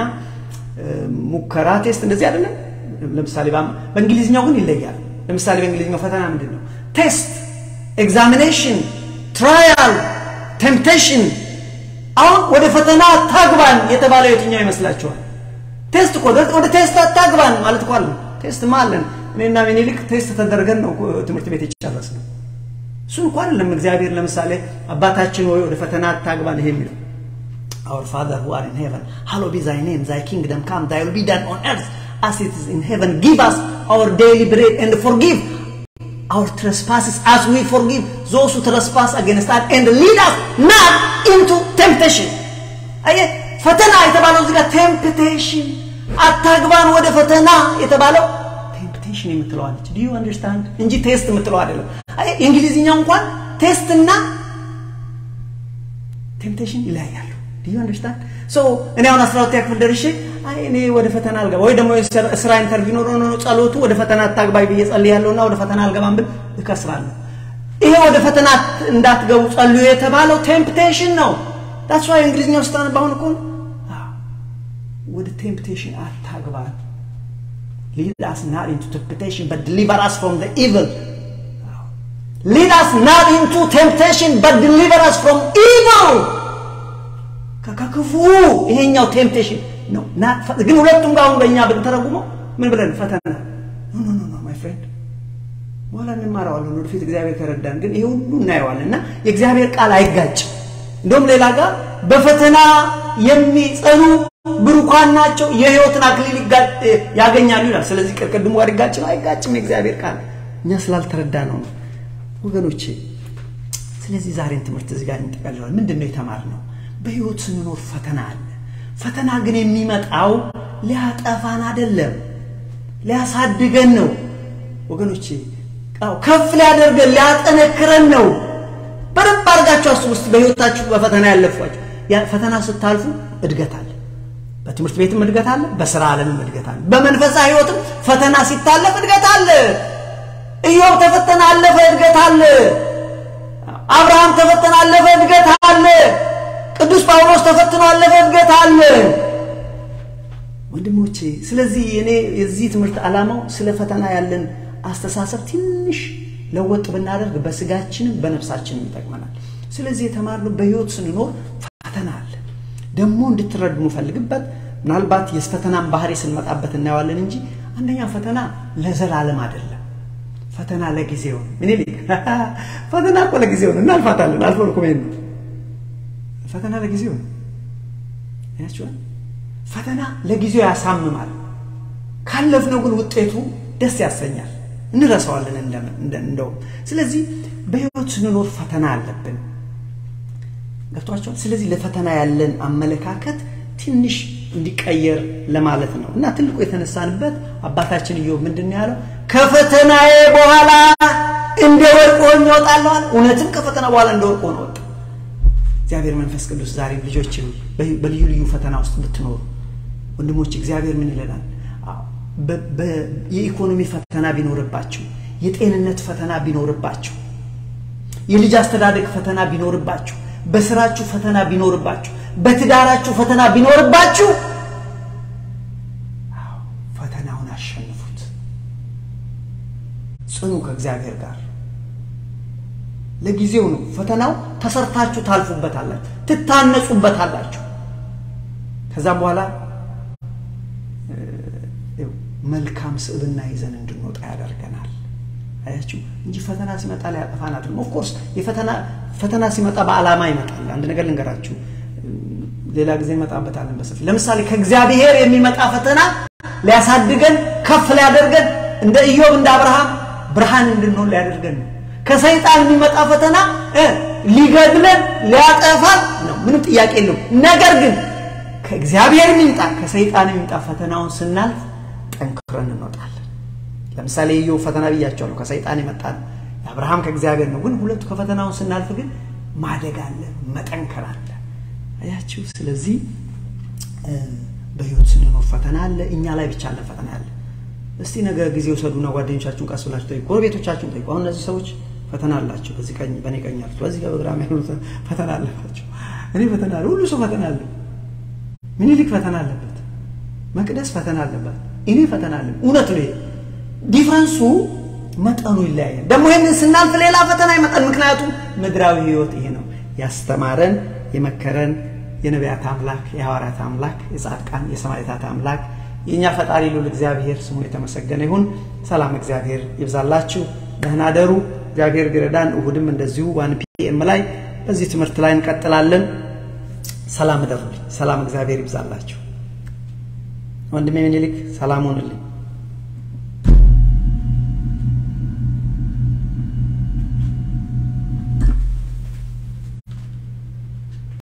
Speaker 1: ሙከራ፣ ቴስት እንደዚህ አይደለም። ለምሳሌ በእንግሊዝኛው ግን ይለያል። ለምሳሌ በእንግሊዝኛው ፈተና ምንድን ነው? ቴስት፣ ኤግዛሚኔሽን፣ ትራያል፣ ቴምፕቴሽን። አሁን ወደ ፈተና ታግባን የተባለው የትኛው ይመስላችኋል? ቴስት እኮ ወደ ቴስት አታግባን ማለት እኮ አለ። ቴስት ማለን እኔና ሚኒሊክ ቴስት ተደርገን ነው ትምህርት ቤት የጨረስነው። እሱን እኮ አይደለም እግዚአብሔር ለምሳሌ አባታችን ወይ ወደ ፈተና አታግባን ይሄ የሚለው Our Father who are in heaven, hallowed be thy name, thy kingdom come, thy will be done on earth as it is in heaven. Give us our daily bread and forgive our trespasses as we forgive those who trespass against us and lead us not into temptation. አየህ ፈተና የተባለው እዚህ ጋር ቴምፕቴሽን አታግባን ወደ ፈተና የተባለው ቴምፕቴሽን የምትለዋለች ዱ ዩ አንደርስታንድ እንጂ ቴስት የምትለው አይደለም። አይ የእንግሊዝኛው እንኳን ቴስትና ቴምፕቴሽን ይለያያሉ። ዱ ዩ አንደርስታንድ ሶ እኔ አሁን አስራ ሁለተኛ ክፍል ደርሼ አይ እኔ ወደ ፈተና አልገባ ወይ ደግሞ ስራ ኢንተርቪው ኖሮ ኖሮ ጸሎቱ ወደ ፈተና አታግባይ ብዬ ጸልያለሁና ወደ ፈተና አልገባም ብል እከስራለሁ። ይሄ ወደ ፈተና እንዳትገቡ ጸልዩ የተባለው ቴምፕቴሽን ነው። ዳትስ ዋይ እንግሊዝኛው ስታነብ አሁን እኮ ወደ ቴምፕቴሽን አታግባን lead us not into temptation but deliver us from the evil lead us not into temptation but deliver us from evil ከክፉ ይሄኛው ቴምፕቴሽን ነው ግን ሁለቱም ጋር አሁን በእኛ ብንተረጉመው ምን ብለን ፈተና ኖ ኖ ኖ ማይ ፍሬንድ በኋላ እንማረዋለን ወደፊት እግዚአብሔር ከረዳን ግን ይሄ ሁሉ እናየዋለን እና የእግዚአብሔር ቃል አይጋጭም እንደውም ሌላ ጋር በፈተና የሚጸኑ ብሩካን ናቸው የህይወትን አክሊል ያገኛሉ ይላል። ስለዚህ ቅድሙ ጋር ይጋጭ ነው አይጋጭም። የእግዚአብሔር ቃል እኛ ስላልተረዳ ነው ነው ወገኖቼ። ስለዚህ ዛሬን ትምህርት እዚህ ጋር እንጠቀልለዋል። ምንድን ነው የተማርነው? በህይወት ስንኖር ፈተና አለ። ፈተና ግን የሚመጣው ሊያጠፋን አይደለም፣ ሊያሳድገን ነው ወገኖቼ። አዎ ከፍ ሊያደርገን ሊያጠነክረን ነው። በደንብ አድርጋችሁ አስቡ ውስጥ በህይወታችሁ በፈተና ያለፏችሁ ፈተና ስታልፉ እድገት አለ። በትምህርት ቤትም እድገት አለ፣ በስራ ዓለምም እድገት አለ፣ በመንፈሳዊ ህይወትም ፈተና ሲታለፍ እድገት አለ። ኢዮብ ተፈተና አለፈ፣ እድገት አለ። አብርሃም ተፈተና አለፈ፣ እድገት አለ። ቅዱስ ጳውሎስ ተፈትኖ አለፈ፣ እድገት አለ። ወንድሞቼ ስለዚህ እኔ የዚህ ትምህርት ዓላማው ስለ ፈተና ያለን አስተሳሰብ ትንሽ ለወጥ ብናደርግ በስጋችንም በነፍሳችንም ይጠቅመናል። ስለዚህ የተማርነው በህይወት ስንኖር ፈተና አለ። ደግሞ እንድትረዱ የምፈልግበት ምናልባት የፈተናን ባህሪ ስንመጣበት እናየዋለን እንጂ አንደኛ ፈተና ለዘላለም አይደለም። ፈተና ለጊዜው ነው። ምን ይልቅ ፈተና እኮ ለጊዜው ነው፣ እናልፋታለን። አልፎ ልኮ ነው። ፈተና ለጊዜው ነው። ያችኋል። ፈተና ለጊዜው ያሳምማል። ካለፍነው ግን ውጤቱ ደስ ያሰኛል። እንረሳዋለን እንደውም። ስለዚህ በህይወት ስንኖር ፈተና አለብን። ገብቷቸዋል። ስለዚህ ለፈተና ያለን አመለካከት ትንሽ እንዲቀየር ለማለት ነው እና ትልቁ የተነሳንበት አባታችን ኢዮብ ምንድን ያለው ከፈተናዬ በኋላ እንደ ወርቅ ሆኜ እወጣለሁ አለ። እውነትም ከፈተና በኋላ እንደ ወርቅ ሆኖ ወጣ። እግዚአብሔር መንፈስ ቅዱስ ዛሬም ልጆችን በልዩ ልዩ ፈተና ውስጥ ብትኖሩ ወንድሞች እግዚአብሔር ምን ይለናል? የኢኮኖሚ ፈተና ቢኖርባችሁ፣ የጤንነት ፈተና ቢኖርባችሁ፣ የልጅ አስተዳደግ ፈተና ቢኖርባችሁ፣ በስራችሁ ፈተና ቢኖርባችሁ፣ በትዳራችሁ ፈተና ቢኖርባችሁ ፈተናውን አሸንፉት። ጽኑ ከእግዚአብሔር ጋር። ለጊዜው ነው ፈተናው። ተሰርታችሁ ታልፉበታላችሁ፣ ትታነጹበታላችሁ። ከዛም በኋላ መልካም ስዕብና ይዘን እንድንወጣ ያደርገናል። አያችሁ እንጂ ፈተና ሲመጣ ሊያጠፋን አይደለም። ኦፍኮርስ የፈተና ፈተና ሲመጣ በዓላማ ይመጣል። አንድ ነገር ልንገራችሁ፣ ሌላ ጊዜ እንመጣበታለን በሰፊ ለምሳሌ ከእግዚአብሔር የሚመጣ ፈተና ሊያሳድገን ከፍ ሊያደርገን እንደ ኢዮብ እንደ አብርሃም ብርሃን እንድንሆን ሊያደርገን ነው። ከሰይጣን የሚመጣ ፈተና ሊገድለን ሊያጠፋን ነው። ምንም ጥያቄ የለውም። ነገር ግን ከእግዚአብሔር የሚምጣ ከሰይጣን የሚምጣ ፈተናውን ስናልፍ ጠንክረን እንወጣለን። ለምሳሌ ኢዮብ ፈተና ብያቸዋለሁ፣ ከሰይጣን የመጣ ነው። የአብርሃም ከእግዚአብሔር ነው። ግን ሁለቱ ከፈተናውን ስናልፍ ግን ማደግ አለ፣ መጠንከር አለ። አያችሁ። ስለዚህ በህይወት ስንኖር ፈተና አለ። እኛ ላይ ብቻ አለ ፈተና አለ። እስቲ ነገ ጊዜ ውሰዱና ጓደኞቻችሁን ቀስ ብላችሁ ጠይቁ፣ ጎረቤቶቻችሁን ጠይቁ። አሁን እነዚህ ሰዎች ፈተና አላቸው። በዚህ ቀኝ በእኔ ቀኝ ያሉት በዚህ ጋር በግራም ያሉት ፈተና አለባቸው። እኔ ፈተና አለ። ሁሉ ሰው ፈተና አለ። ምኒልክ ፈተና አለበት። መቅደስ ፈተና አለበት። እኔ ፈተና አለ። እውነት ነው። ዲፍረንሱ መጠኑ ይለያያል። ደግሞ ይህንን ስናልፍ ሌላ ፈተና ይመጣል። ምክንያቱም ምድራዊ ህይወት ይሄ ነው ያስተማረን የመከረን የነቢያት አምላክ የሐዋርያት አምላክ የጻድቃን የሰማዕታት አምላክ የእኛ ፈጣሪ ልዑል እግዚአብሔር ስሙ የተመሰገነ ይሁን። ሰላም እግዚአብሔር ይብዛላችሁ። ደህና ደሩ። እግዚአብሔር ቢረዳን እሁድም እንደዚሁ ዋን ፒኤም ላይ በዚህ ትምህርት ላይ እንቀጥላለን። ሰላም እደሩልኝ። ሰላም እግዚአብሔር ይብዛላችሁ። ወንድሜ ምኒልክ ሰላም ሆንልኝ።